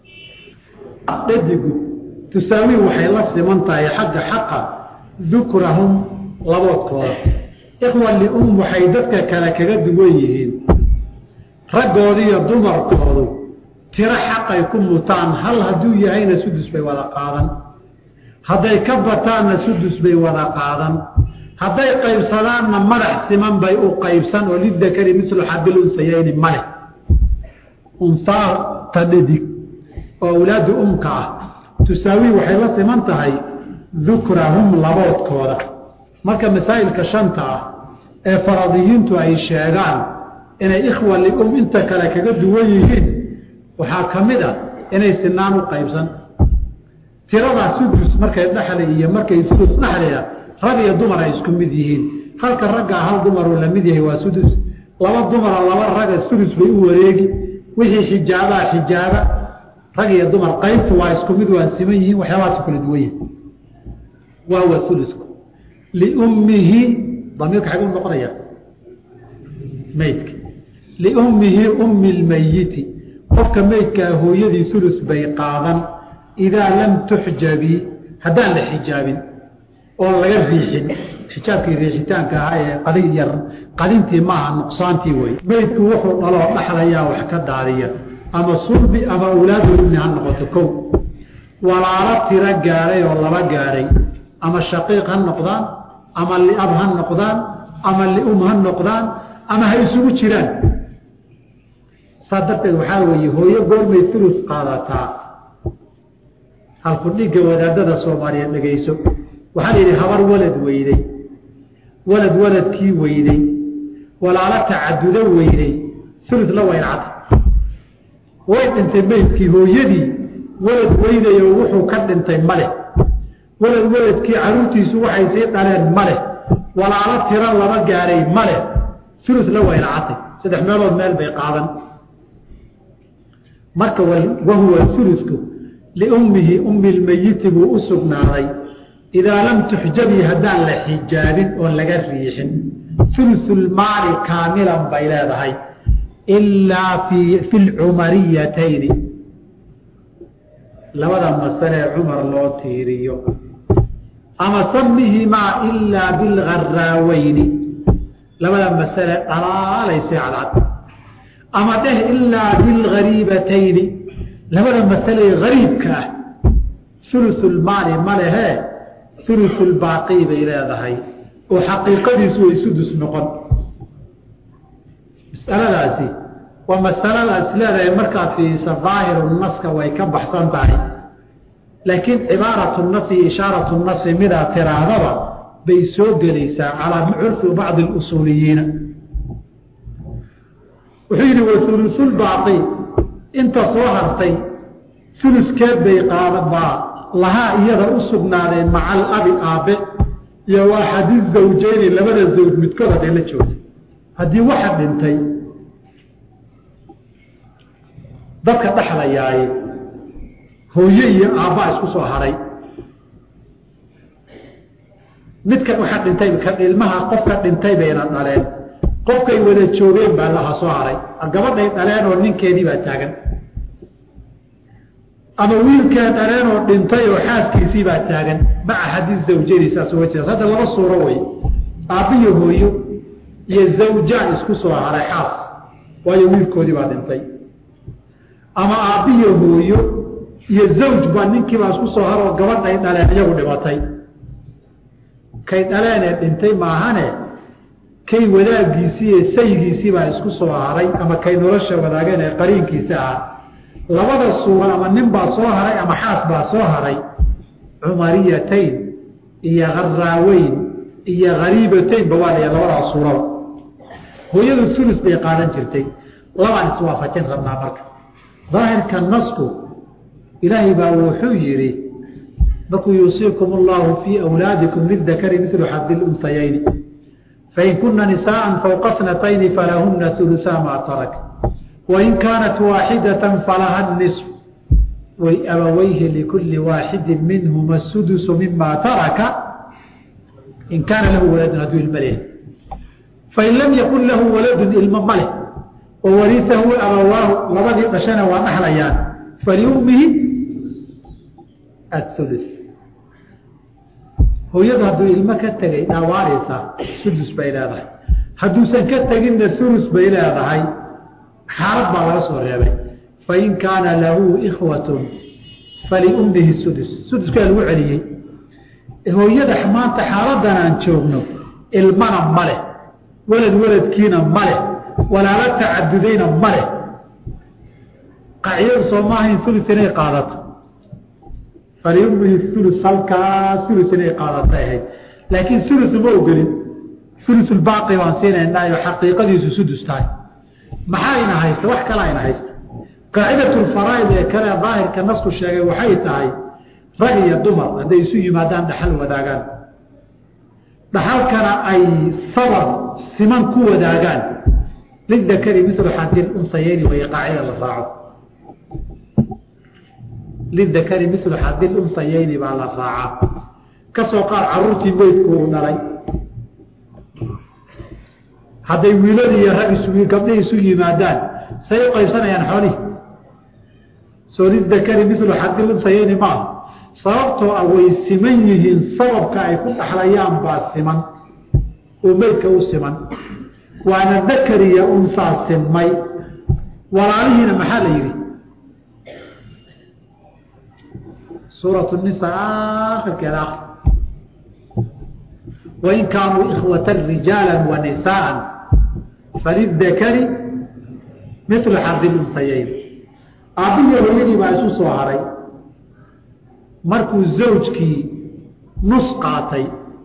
dhadigu tusaawi waxay la siman tahay xagga xaqa dukrahum laboodkooda ikhwa lium waxay dadka kale kaga duwan yihiin raggoodi iyo dumarkoodu tiro xaqay ku mutaan hal hadduu yahayna sudus bay wada qaadan hadday ka bataanna sudus bay wada qaadan hadday qaybsadaanna madax siman bay u qaybsan oo lidakari mislu xabil unsayayni male unsaa tadhadig oo awlaadu umka ah tusaawi waxay la siman tahay dukrahum laboodkooda marka masaa'ilka shanta ah ee faradiyiintu ay sheegaan inay ikhwa lium inta kale kaga duwan yihiin waxaa ka mid a inay sinaan u qaybsan tiradaa sudus markay dhexli iyo markay sudus dhexliya rag iyo dumar ay isku mid yihiin halka raggaa hal dumaruu la mid yahay waa sudus laba dumara laba raga sudus bay u wareegi wixii xijaabaa xijaaba rag iyo dumar qaybtu waa isku mid waa siman yihiin waxyaabahaas kala duwan yihin waa huwa ulusku liummihi damiirka xaguu noqonaya meydka liummihi ummi lmayiti qofka meydkaa hooyadii ulus bay qaadan idaa lam tuxjabi haddaan la xijaabin oon laga riixin xijaabkii riixitaanka ahaa ee qadin yar qadintii maaha nuqsaantii wey meydku wuxuu dhaloo dhaxlayaa wax ka daadiya ama sulbi ama awlaadulibni ha noqoto kow walaalo tiro gaaray oo laba gaaray ama shaqiiq ha noqdaan ama liab ha noqdaan ama lium ha noqdaan ama ha isugu jiraan saa darteed waxaa weeye hooyo goormay ulus qaadataa halku dhigga wadaadada soomaaliyeed dhegayso waxaa la yidhi habar walad weyday walad waladkii weyday walaalo tacadudo weyday ulus la waylcad way dhintay meydkii hooyadii walad weydayo wuxuu ka dhintay maleh walad waladkii caruurtiisu waxay sii dhaleen maleh walaalo tiro lama gaaray maleh ulus la waylacatay saddex meelood meel bay qaadan marka wahuwa ulusku liummihi ummi lmeyiti buu u sugnaaday idaa lam tuxjabi haddaan la xijaabin oon laga riixin ulusulmaali kaamilan bay leedahay ilaa fi lcumariyatayni labada masalee cumar loo tiiriyo ama samihimaa ilaa bilgaraaweyni labada masale dhalaalaysa cadcad ama dheh ilaa bilgariibatayni labada masale gariibka ah ulusulmaali ma lehee ulusulbaaqi bay leedahay oo xaqiiqadiisu way sudus noqon masaladaasi waa masaladaas leedahay markaad fiirisa daahiru naska way ka baxsan tahay laakiin cibaaratu nasi iyo ishaaratu nasi midaa tiraahdaba bay soo gelaysaa calaa curfi bacdi اusuuliyiina wuxuu yidhi waulusulbaaqi inta soo hartay uluskeed bay qaadabaa lahaa iyada u sugnaadeen maca alabi aabe iyo waa xadiis zawjeyni labada zawj midkood hadday la joogto haddii waxa dhintay dadka dhexlayaaye hooye iyo aabbaa isku soo haray midkan waxa dhintay kan ilmaha qofka dhintay bayna dhaleen qofkay wada joogeen baa laha soo haray gabadhay dhaleen oo ninkeedii baa taagan ama wiilkaa dhaleen oo dhintay oo xaaskiisii baa taagan maca xadiis zawjeyni saas uga jeeda hadda laba suuro wey aabbiyo hooyo iyo zawjaan isku soo haray xaas waayo wiilkoodii baa dhintay ama aabbiyo hooyo iyo zawj baa ninkiibaa isku soo haroo gabadhay dhaleen iyagu dhimatay kay dhaleenee dhintay maahane kay wadaaggiisii iyo saygiisii baa isku soo haray ama kay nolosha wadaageen ee qariinkiisa ahaa labada suura ama nin baa soo haray ama xaas baa soo haray cumariyatayn iyo haraaweyn iyo hariibataynba waa laya labadaas suuraba hooyadu sulus bay qaadan jirtay labaan iswaafajin rabnaa marka daahirka nasku ilaahay baa wuxuu yidhi markuu yuusiikum allahu fii awlaadikum lidakari milu xadi lunsayayni fain kuna nisaءa fawqa snatayni falahuna ulusaa maa tarak wain kaanat waaxidata falaha nisf abawayhi likuli waaxidi minhuma sudusu mima taraka in kaana lahu waladun hadduu ilma leh fain lam yakun lahu waladun ilmo ma leh oo wariahu abawaahu labadii dhashana waa dhaxlayaan faliummihi aulu hooyadu hadduu ilmo ka tegay dhaawaanaysa sudus bay leedahay hadduusan ka teginna ulus bay leedahay xaalad baa laga soo reebay fain kaana lahu ikhwatun faliummihi sudus suduskaa lagu celiyey hooyada maanta xaaladan aan joogno ilmana ma leh walad waladkiina ma leh walaalo tacadudayna ma leh qaacidadu soo maahayn ulus inay qaadato faliummihi ulus halkaa ulus inay qaadatay ahayd laakiin ulus uma ogolin ulusulbaaqi baan siinaynaayo xaqiiqadiisu sudus tahay maxaa ina haysta wax kalaa ina haysta qaacidatulfaraaid ee kale daahirka nasku sheegay waxay tahay rag iyo dumar hadday isu yimaadaan dhaxal wadaagaan dhaxalkana ay sabab siman ku wadaagaan lidakari milu xadil unsayeyni way qaacida la raaco lidakari milu xadil unsayeyni baa la raacaa kasoo qaad caruurtii meydku uu dhalay hadday wiilad iyo rag isu gabdhihi isu yimaadaan say u qaybsanayaan xoolihi soo lidakari milu xadil unsayeyni maaha sababtoo ah way siman yihiin sababka ay ku dhaxlayaan baa siman oo meydka u siman waana dakariya unsaa simay walaalihiina maxaa la yidhi suuratu nisa akhirkeeda akr wain kaanuu ikhwata rijaala wa nisaaa falidakari milu xadil unsayeyn aabbihiyo hooyadii baa isu soo haray markuu zawjkii nus qaatay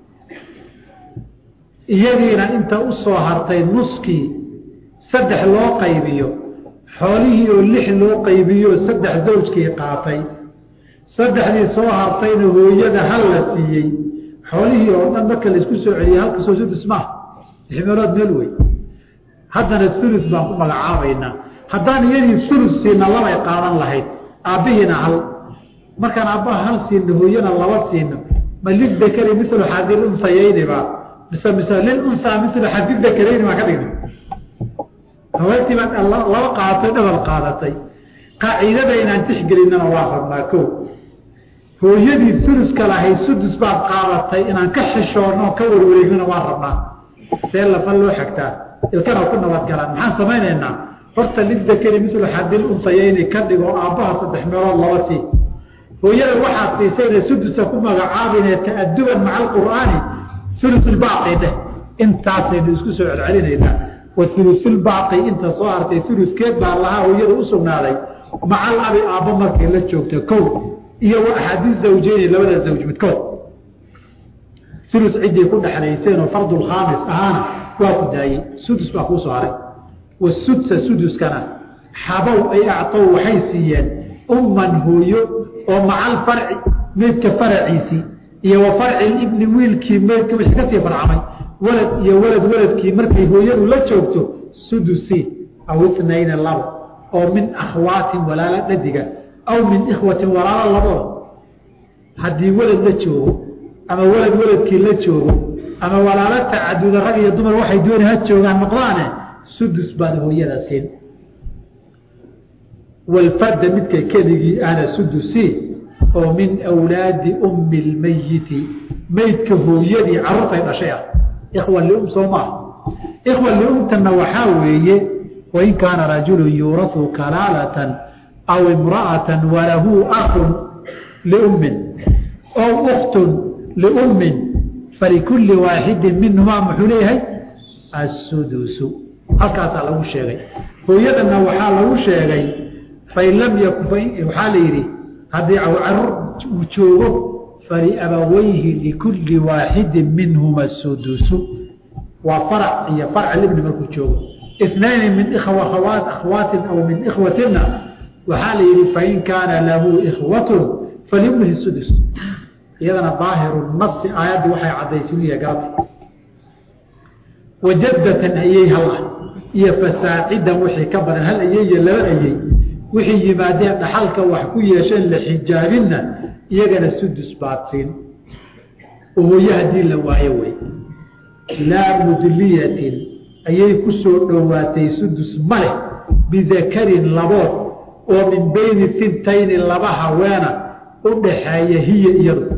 iyadiina inta u soo hartay nuskii saddex loo qaybiyo xoolihii oo lix loo qaybiyo saddex zawjkii qaatay saddexdii soo hartayna hooyada hal la siiyey xoolihii oo dhan marka laisku soo celiyey halka soo sudus maaha lix meelood meel wey haddana ulus baan ku magacaabaynaa haddaan iyadii ulus siina labay qaadan lahayd aabbihiina hal markaan aabbaha hal siino hooyana laba siino ma lidakari milu xadil unsayeyniba mise mise lilunsaa milu xadil dakarayni baan ka dhignay haweentii baan laba qaadatay dhabal qaadatay qaaciidada inaan tixgelinana waa rabnaa ko hooyadii suluska lahayd sudus baad qaadatay inaan ka xishoonno ka warwareegnana waa rabnaa see lafa loo xagtaa ilkana ku nabadgalaan maxaan samaynaynaa horta lidakari milu xadil unsayeyni ka dhigo aabbaha saddex meelood laba sii hooyada waxaad siisayna sudusa ku magacaabine ta'aduban maca alqur'aani ulusulbaaqi dheh intaasaynu isku soo celcelinaynaa wa ulusulbaaqi inta soo hartay uluskeed baa lahaa hooyada u sugnaaday macal abi aabbo markay la joogto kow iyo wa axaadiis zawjeyni labada zawj midkood ulus ciddii ku dhexlayseenoo fardulkhaamis ahaana waa ku daayey sudus baa kuu soo haray wasudsa suduskana xabow ay actow waxay siiyeen umman hooyo oo macal farci meydka faraciisii iyo wa farci ibni wiilkii meydka wixii kasii farcamay walad iyo walad waladkii markay hooyadu la joogto sudusi aw itnayna labo oo min akhwaatin walaalo dhadiga aw min ikhwatin walaalo labada haddii walad la joogo ama walad waladkii la joogo ama walaalo tacaduda rag iyo dumar waxay dooni ha joogaan noqdaane sudus baad hooyada siin walfarda midka keligii ana sudusi oo min awlaadi ummi lmayiti meydka hooyadii carruurtay dhashay ah ikhwa lium soo maaha ikhwa liumtana waxaa weeye wain kaana rajulu yuurasu kalaalatan aw imra'atan walahu akun liummin ow ukhtun liummin falikulli waaxidin minhumaa muxuu leeyahay assudusu halkaasaa lagu sheegay hooyadana waxaa lagu sheegay fain lam yakun waxaa la yidhi haddii carur uu joogo faliabawayhi likulli waaxidin minhuma sudusu waa farac iyo farc libni markuu joogo inayni min akhwaatin aw min ikhwatina waxaa la yidhi fain kaana lahu ikhwatun falibnihi sudus iyadana daahiru nasi aayaddii waxay caddaysiniya garata wajaddatan ayey hal ah iyo fasaacidan wixii ka badan hal ayey iyo laba ayey wixii yimaadeen dhaxalka wax ku yeesheen la xijaabinna iyagana sudus baad siin oo hooye haddii la waayo wey laa mudliyatin ayay ku soo dhowaatay sudus ma leh bidakarin labood oo min beyni sintayni laba haweena u dhaxeeya hiya iyadu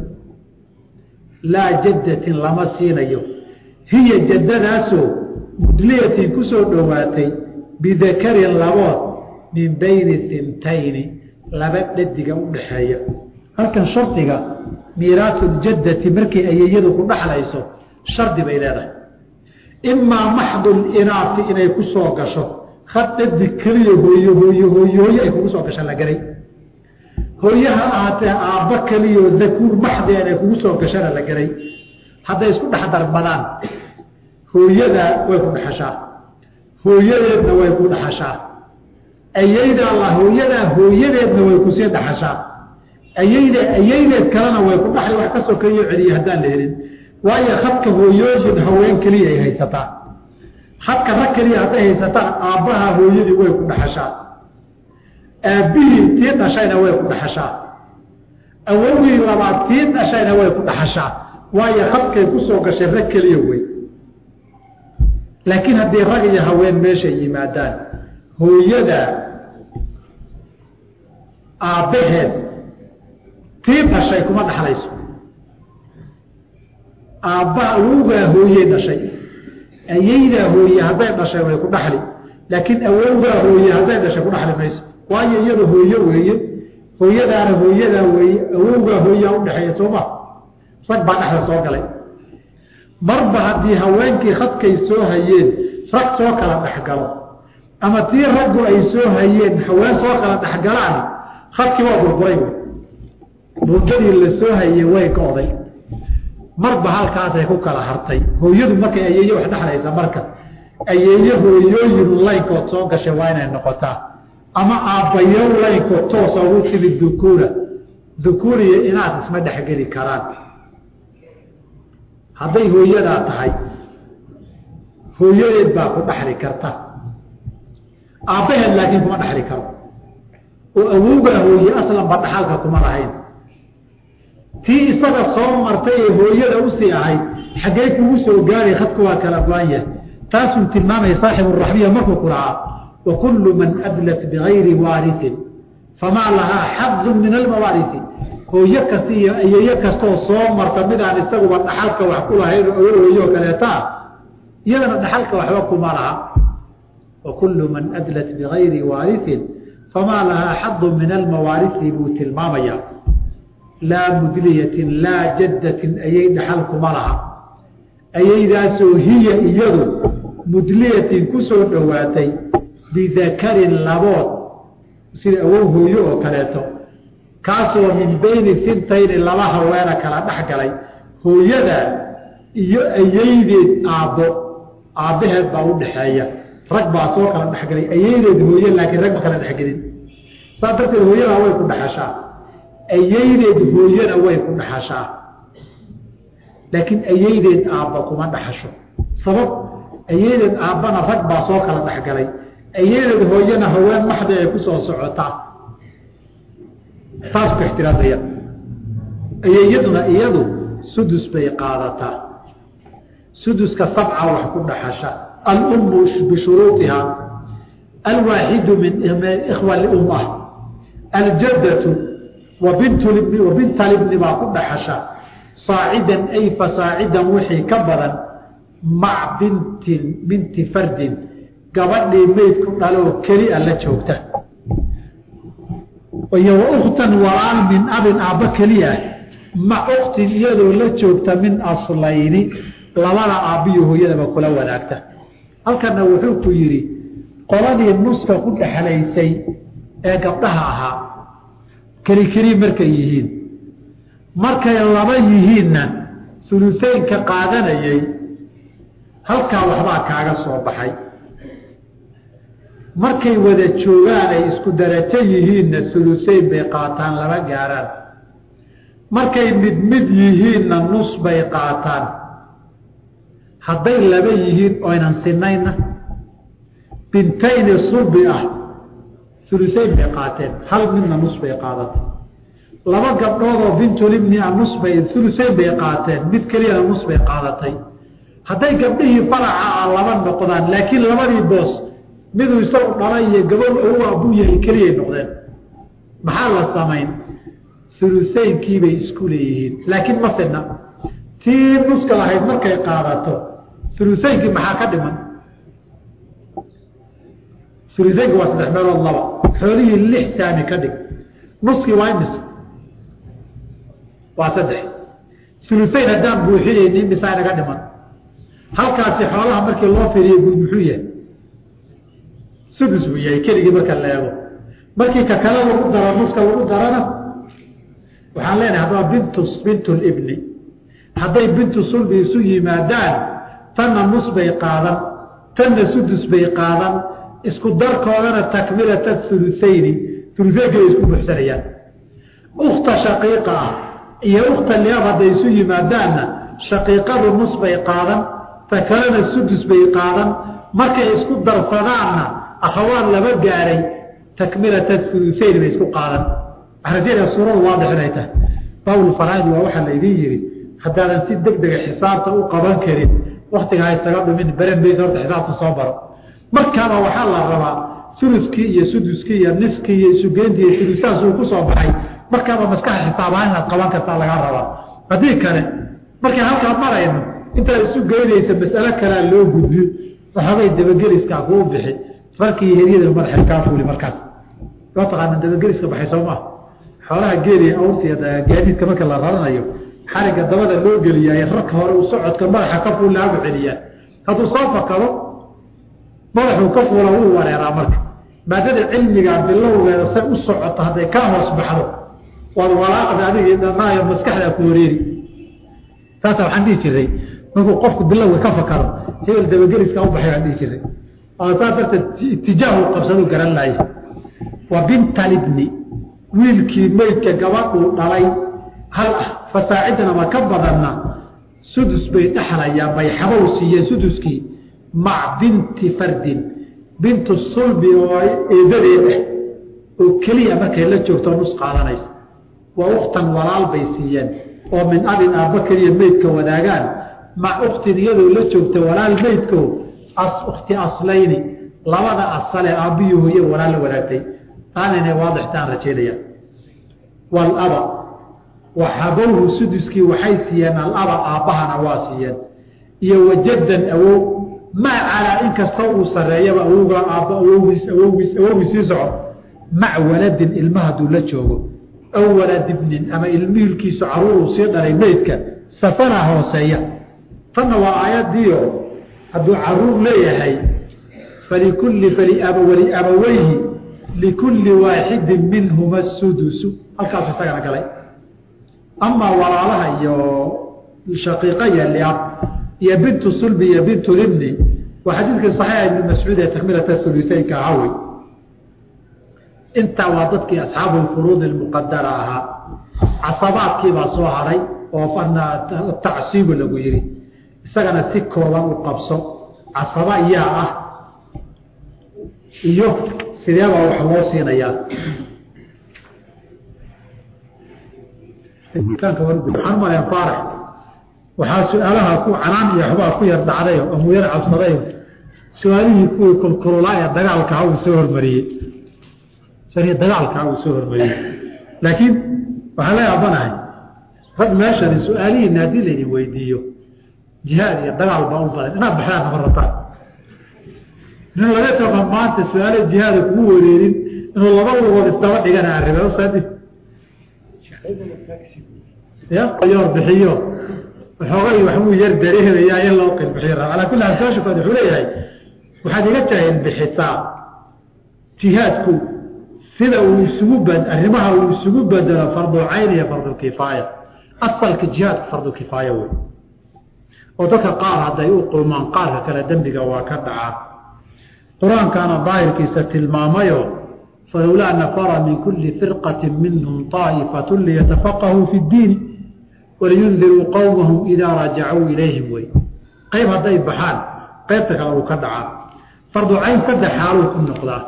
laa jaddatin lama siinayo hiya jaddadaasoo mudliyatin ku soo dhowaatay bidakarin labood min bayni sintayni laba dhadiga u dhaxeeya halkan shardiga miiraasuuljaddati markay ayeyadu ku dhaxlayso shardi bay leedahay imaa maxdul inaati inay ku soo gasho had dhadig keliya hooyo hooyo hooyo hooyo ay kugu soo gasho la garay hooyaha ahaatee aabba keliyao dakuur maxdi inay kugu soo gashana la garay hadday isku dhex darmadaan hooyadaa way ku dhaxashaa hooyadeedna way ku dhaxashaa ayayda alla hooyadaa hooyadeedna way kusii dhaxashaa ayayda ayaydeed kalena way ku dhaxli wax ka sokeeyo celiya haddaan la helin waayo hadka hooyooyin haween keliya ay haysataa hadka rag keliya hadday haysataan aabbaha hooyadii way ku dhaxashaa aabbihii tii dhashayna way ku dhaxashaa awowgii labaad tii dhashayna way ku dhaxashaa waayo hadkay ku soo gashay rag keliya wey laakiin haddii rag iyo haween meeshay yimaadaan hooyada aabbaheed tii dhashay kuma dhaxlayso aabbaha awowgaa hooyey dhashay ayaydaa hooye hadday dhashay way ku dhaxli laakiin awowgaa hooye hadday dhashay ku dhaxli mayso waayo iyada hooyo weeye hooyadaana hooyadaa weeye awowgaa hooyaa udhexeeya sooma rag baa dhexda soo galay marba haddii haweenkii khadkay soo hayeen rag soo kala dhexgalo ama tii raggu ay soo hayeen haween soo kala dhexgalaan khadkii waa burburay wey buundadii la soo hayey way go'day marba halkaasay ku kala hartay hooyadu markay ayeeye wax dhexlaysa marka ayeeye hooyooyin laynkood soo gashay waa inay noqotaa ama aabbayo laynkood toosa ugu timid dukuura dukuuriya inaad isma dhexgeli karaan hadday hooyadaa tahay hooyadeed baa ku dhaxli karta aabbaheed laakiin kuma dhaxli karo oo awowgaa hooye aslanba dhaxalka kuma lahayn tii isaga soo martay ee hooyada usii ahayd xaggee kugu soo gaaray khadku waa kala go-an yahay taasuu tilmaamaya saaxibu raxbiya markuu ku lahaa wa kullu man adlat bigayri waarisin famaa lahaa xadun min almawaarisi hooyo kasta iyo ayeeyo kastaoo soo marta midaan isaguba dhaxalka wax ku lahayn oo hooyo kaleetaa iyadana dhaxalka waxba kuma laha wa kullu man adlat bigayri waarisin famaa lahaa xadun min almawaarisi buu tilmaamaya laa mudliyatin laa jaddatin ayay dhaxal kuma laha ayaydaasoo hiya iyadu mudliyatin ku soo dhowaatay bidakarin labood sida awow hooyo oo kaleeto kaasoo min beyni sintayni laba haweena kala dhex galay hooyada iyo ayaydeed aabbo aabbaheed baa u dhaxeeya rag baa soo kala dhexgalay ayaydeed hooye laakiin rag ma kala dhexgelin saas darteed hooyadaa way ku dhaxashaa ayaydeed hooyana way ku dhaxashaa laakiin ayaydeed aabba kuma dhaxasho sabab ayaydeed aabbana rag baa soo kala dhexgalay ayaydeed hooyana haween maxda ay ku soo socotaa taas ku ixtiraamaya ayayaduna iyadu sudus bay qaadataa suduska sabca wax ku dhaxasha alummu bishuruuiha alwaaxidu min ikhwa lium ah aljaddatu wabinta libni baa ku dhaxasha saacidan ay fasaacidan wixii ka badan mac bintin binti fardin gabadhii meydku dhaloo keli a la joogta iyo wauktan walaal min abin aabba keliya ma uktin iyadoo la joogta min aslayni labada aabbiyo hooyadaba kula wadaagta halkana wuxuu ku yidhi qoladii nuska ku dhexlaysay ee gabdhaha ahaa keli keli markay yihiin markay laba yihiinna suluseynka qaadanayay halkaa waxbaa kaaga soo baxay markay wada joogaan ay isku darajo yihiinna suluseyn bay qaataan lama gaaraan markay mid mid yihiinna nus bay qaataan hadday laba yihiin oynan sinayna bintayni sulbi ah suluseyn bay qaateen hal midna nus bay qaadatay laba gabdhoodoo bintulibni a nus bay suluseyn bay qaateen mid keliyana nus bay qaadatay hadday gabdhihii faraca ah laba noqdaan laakiin labadii boos miduu isagu dhala iyo gabadh ou abuu yahay keliyay noqdeen maxaa la samayn suluseynkiibay isku leeyihiin laakiin ma sidna tii nuska lahayd markay qaadato suluseynkii maxaa ka dhiman suluseynki waa saddex meelood laba xoolihii lix saami ka dhig nuskii waa imis waa saddex suluseyn haddaan buuxinayni misaa inaga dhiman halkaasi xoolaha markii loo firiyo guud muxuu yahay sudus buu yahay keligii marka la eego markii ka kale lagu daro nuska lagu darana waxaan leenahay haddaba bintu bintu libni hadday bintu sulbi isu yimaadaan tanna nus bay qaadan tanna sudus bay qaadan isku darkoodana takmilata ulusayni uluseynkay isku buxsanayaan ukta shaqiiqa ah iyo ukta liab hadday isu yimaadaanna shaqiiqadu nus bay qaadan ta kalena sudus bay qaadan markay isku darsadaanna akhawaan laba gaaray takmilata ulusayn bay isku qaadan waxaan rajeynaya suuradu waadix inay tahay baabulfaraadi waa waxaa laydin yidhi haddaadan si deg dega xisaabta u qaban karin waktiga ha isaga dhumin beren baysa horta xisaabta soo baro markaaba waxaa la rabaa suluskii iyo suduskii iyo niskii iyo isugeyntii iyo sulusaas uu ku soo baxay markaaba maskaxa xisaab ahaan inaad qaban kartaa lagaa rabaa haddii kale markaan halkaa marayno intaad isu geynaysa mas'alo kalea loo gudbiyo waxoogay dabageliskaa kuu bixi farkii heryada madaxay kaa fuuli markaas loo taqaana dabageliska baxay soo maa xoolaha geeliya awrtiiyo gaadiidka marka la raranayo xarigga dabada loo geliyaaye rarka hore uu socodka madaxa ka fuul laagu celiyaa hadduu soo fakado madaxuu ka fuula wuu wareeraa marka maadada cilmigaa bilowgeeda say u socoto hadday kaa hoos baxdo waad walaaqda adigii dhanaayo maskaxdaa ku wareeri taasa waxaan dhihi jiray markuu qofku bilowga ka fakado hebel dabageliska u baxay baan dhihi jiray oo saas darteed itijaahu qabsadu garan laaya wa bintalibni wiilkii meydka gabadhuu dhalay hal ah fasaacidan ama ka badanna sudus bay dhexlayaan bay xabow siiyeen suduskii mac binti fardin bintu sulbi oo eedadeed ah oo keliya markay la joogto nus qaadanaysa waa uktan walaal bay siiyeen oo min abin aabba keliya meydka wadaagaan mac uktin iyadoo la joogta walaal meydko ukti aslayni labada asale aabbiyo hooye walaal la wadaagtay taana inay waadixtaan rajeynaya walaba waxabowhu suduskii waxay siiyeen alaba aabbahana waa siiyeen iyo wajaddan awow maa calaa in kasta uu sareeyaba awowga aabba awowgiis awowgiis awowgiis sii soco mac waladin ilma hadduu la joogo aw waladibnin ama ilmihiilkiisu caruuruu sii dhalay meydka safana hooseeya tanna waa aayadiio hadduu caruur leeyahay falikulli faliabaweyhi likulli waaxidin minhuma sudusu halkaasu isagana galay amaa walaalaha iyo shaqiiqa iyo liab iyo bintu sulbi iyo bintu libni waa xadiidkii saxiixa ibni mascuud ee takmilata suluseynka ahaawey intaa waa dadkii asxaabu lfuruud ilmuqadara ahaa casabaadkiibaa soo haray oo tacsiibu lagu yihi isagana si kooban u qabso casaba iyaa ah iyo sideebaa wax loo siinayaa waxaan umalayaa faarax waxaa su-aalaha ku canaan iyo waxbaa ku yar dhacdayo amuu yar cabsadayo su-aalihii kuwii kulkululaa ee dagaalkaha uu soo hormariyey sani dagaalkaha uu soo hormariyey laakiin waxaan la yaabanahay rag meeshani su-aalihiina haddii laydin weydiiyo jihaad iyo dagaal baa u badan inaad baxdaan nama rabtaan nin laga taqa maanta su-aale jihaada kugu wareerin inuu laba lugood isdaba dhigana arribe usaadi ya yoor bixiyo waxoogay waxbuu yar dareemayaa in loo qilbixiyo calaa kulli xaal su-aasha kood wuxuu leeyahay waxaad iga jaahil bixisaa jihaadku sida uu isugu bad arrimaha uu isugu bedelo fardu cayn iyo fardu kifaaya asalka jihaadka fardu kifaaya wey oo dadka qaar hadday u qulmaan qaarka kale dembiga waa ka dhacaa qur-aankaana daahirkiisa tilmaamayo falowlaa nafara min kuli firqati minhum طaa'ifatu liyatafaqahuu fi اddiini waliyundiruu qowmahum idaa rajacuu ilayhim wey qayb hadday baxaan qaybta kale uu ka dhacaa fardu cayn saddex xaaluu ku noqdaa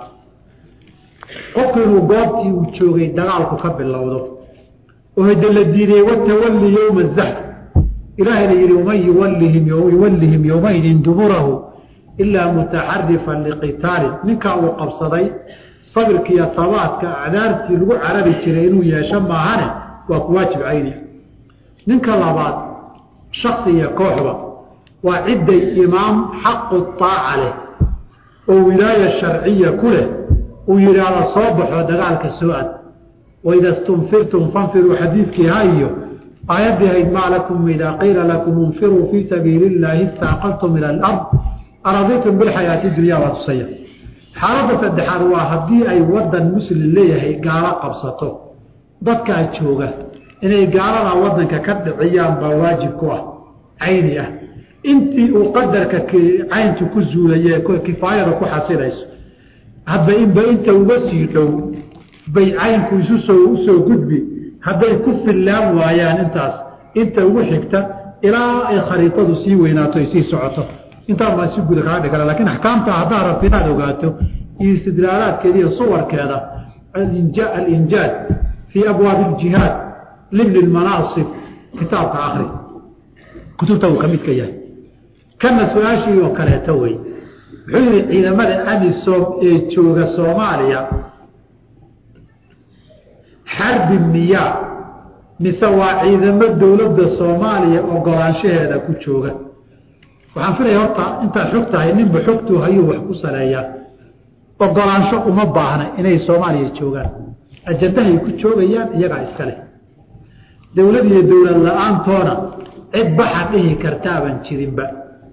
qofku inuu goobtii uu joogay dagaalku ka bilowdo oo hade la diiday watawalli yowma zaxf ilaahayna yihi waman yuwallihim yuwallihim yowmaydin duburahu ilaa mutaxarifan liqitaalin ninkaa uu qabsaday sabirka iyo tabaadka acdaartii lagu carari jiray inuu yeesho maahane waa ku waajib cayni ninka labaad shaksi iyo kooxba waa cidday imaam xaqu aaca leh oo wilaaya sharciya ku leh uu yidhaahdo soo baxo dagaalka soo ad waida stunfirtum fanfiruu xadiidkii ha iyo aayaddii hayd maa lakum idaa qiila lakum infiruu fii sabiili illaahi istaaqaltum ila alard araditum bilxayaati dunya waa tusaya xaaladda saddexaad waa haddii ay wadan muslim leeyahay gaalo qabsato dadkaa jooga inay gaaladaa wadanka ka dhiciyaan baa waajib ku ah cayni ah intii uu qadarka cayntu ku zuulaye kifaayada ku xasilayso hadba inba inta uga sii dhow bay caynku isu soo usoo gudbi hadday ku fillaan waayaan intaas inta ugu xigta ilaa ay khariidadu sii weynaato ay sii socoto intaan baa si guda kaga dhigana lakin axkaamta haddaad rabto inaad ogaato iyo istidlaalaadkeeda iyo suwarkeeda alinjaad fii abwaabi iljihaad libni lmanaasib kitaabka akri kutubta uu ka midka yahay kana su-aashii oo kaleeto wey wuxuu yihi ciidamada amisom ee jooga soomaaliya xarbi miyaa mise waa ciidamo dowladda soomaaliya ogolaanshaheeda ku jooga waxaan filaya horta intaad xog tahay ninba xogtuu hayuu wax ku saleeyaa ogolaansho uma baahna inay soomaaliya joogaan ajandahay ku joogayaan iyagaa iska leh dowlad iyo dowlad la-aantoona cid baxa dhihi kartaaban jirinba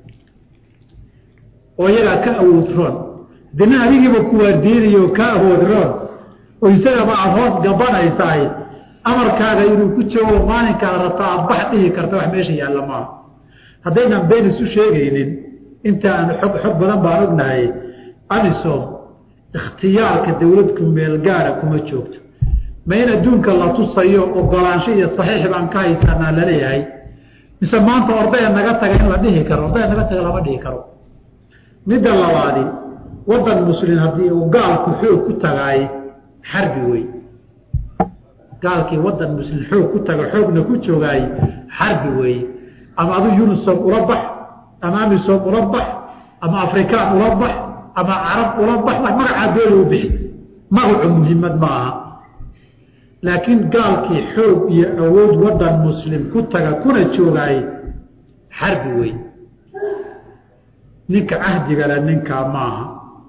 oo iyagaa ka awood roon dina adigiiba kuwaadiinayo ka awood roon oo isagaba aada hoos gabanaysaay amarkaaga inuu ku joogo maalinkaad rabta aada bax dhihi karta wax meesha yaalla maaha haddaynan been isu sheegaynin inta aan xog xog badan baan ognahay amisom ikhtiyaarka dowladku meelgaara kuma joogto ma in adduunka la tusayo ogolaansho iyo saxiix baan ka haysanaa laleeyahay mise maanta ordaya naga taga in la dhihi karo ordaya naga taga lama dhihi karo midda labaadi wadan muslim haddii uu gaalku xoog ku tagaay xarbi wey gaalkii wadan muslim xoog ku taga xoogna ku joogaay xarbi weeye ama adu unisom ula bax ama amisom ula bax ama afrikaan ula bax ama carab ula bax magacaa dooli u bixi magacu muhiimad ma aha laakiin gaalkii xoog iyo awood wadan muslim ku taga kuna joogaay xarbi wey ninka cahdigale ninkaa maaha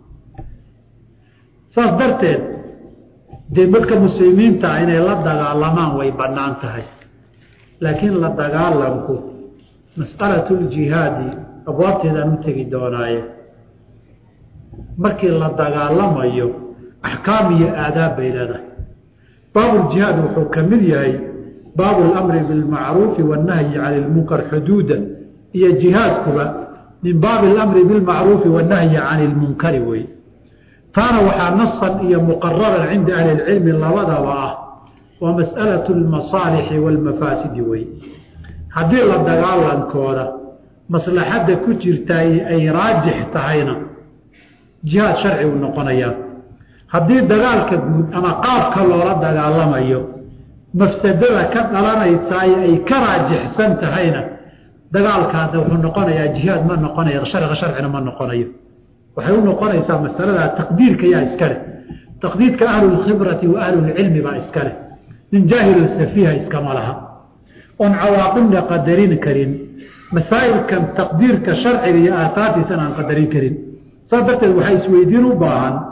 saas darteed dee dadka muslimiinta inay la dagaalamaan way bannaan tahay laakiin la dagaalamku mas'alatu ljihaadi abwaabteedaan u tegi doonaaye markii la dagaalamayo axkaam iyo aadaab bay leedahay baabuljihaad wuxuu ka mid yahay baabu lamri bilmacruufi wannahyi cani lmunkar xuduuda iyo jihaadkuba min baabi alamri bilmacruufi wannahyi cani lmunkari wey taana waxaa nasan iyo muqararan cinda ahli lcilmi labadaba ah waa mas'alatu lmasaalixi waalmafaasidi wey haddii la dagaalankooda maslaxadda ku jirtaa ay raajix tahayna jihaad sharci uu noqonayaa haddii dagaalka guud ama qaabka loola dagaalamayo mafsadada ka dhalanaysaay ay ka raajixsan tahayna dagaalkaada wuxuu noqonayaa jihaad ma noqonayo sharciga sharcina ma noqonayo waxay u noqonaysaa masalada taqdiirka yaa iska leh taqdiirka ahlulkhibrati wa ahlulcilmi baa iska leh nin jaahilu safiiha iskama laha oon cawaaqibna qadarin karin masaa'ilkan taqdiirka sharciga iyo aahaartiisana aan qadarin karin saas darteed waxaa isweydiin u baahan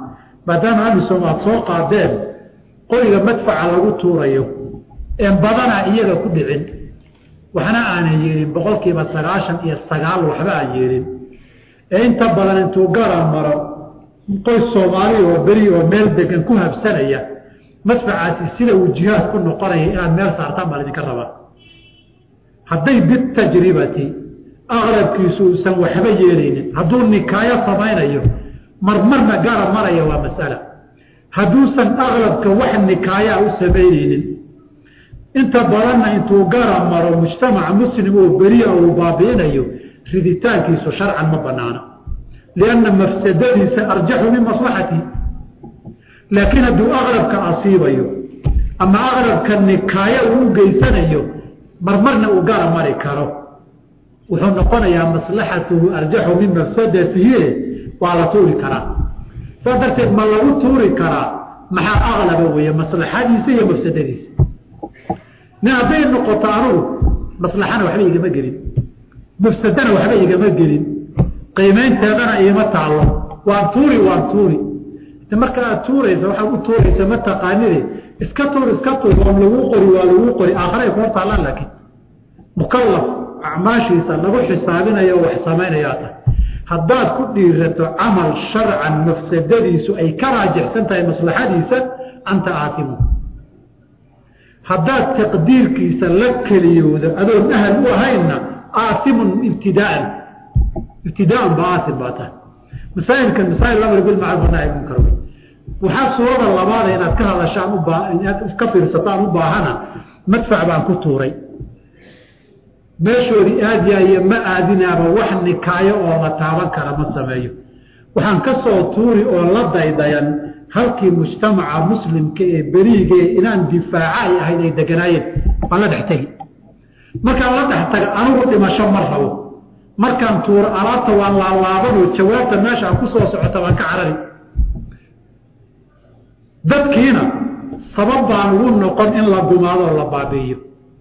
maadaama amisom aad soo qaadeen qoriga madfaca lagu tuurayo een badana iyaga ku dhicin waxna aanan yeelin boqolkiiba sagaashan iyo sagaal waxba aan yeelin ee inta badan intuu gara maro qoys soomaali oo beri oo meel degan ku habsanaya madfacaasi sida uu jihaad ku noqonaya inaad meel saartaan baa idinka rabaa hadday bitajribati aqrabkiisu uusan waxba yeelaynin hadduu nikaayo samaynayo marmarna gara maraya waa masala hadduusan aqrabka wax nikaayaa u samaynaynin inta badanna intuu gara maro mujtamaca muslim oo beriya uu baabi'inayo riditaankiisu sharcan ma banaana lianna mafsadadiisa arjaxu min maslaxati laakiin hadduu aqrabka asiibayo ama aqrabka nikaayo uu u geysanayo marmarna uu gara mari karo wuxuu noqonayaa maslaxatuhu arjaxu min mafsadatihi waa la tuuri karaa saas darteed ma lagu tuuri karaa maxaa aqlaba weeye maslaxadiisa iyo mafsadadiisa nin hadday noqoto anugu maslaxana waxba igama gelin mafsadana waxba igama gelin qiimaynteedana iima taallo waan tuuri waan tuuri marka aad tuuraysa waxaad u tuuraysa ma taqaanide iska tuur iska tuur oon laguu qori waa laguu qori aakharay ku hortaallaan laakiin mukallaf acmaashiisa lagu xisaabinayo wax samaynayaa tahay haddaad ku dhiirato camal sharcan mafsadadiisu ay ka raajixsan tahay maslaxadiisa anta aatimu haddaad taqdiirkiisa la keliyoodo adoon ahal u ahaynna aatimun ibtidaaan ibtidaaan ba aatim baa tahay masaa'ilkan masaa'il lamr bilmacruuf nahy munkar wey waxaa suurada labaada inaad ka hadashaan ubaa inaad ka fiirsataan u baahana madfac baan ku tuuray meeshoodii aadyayo ma aadinaaba wax nikaayo oo la taaban kara ma sameeyo waxaan ka soo tuuri oo la daydayan halkii mujtamaca muslimka ee beriige inaan difaaca ay ahayd ay deganaayeen waan la dhex tegi markaan la dhex taga anigu dhimasho ma rabo markaan tuuro alaabta waan laalaabanoo jawaabta meesha aan ku soo socota waan ka carari dadkiina sabab baan ugu noqon in la gumaadoo la baabi'iyo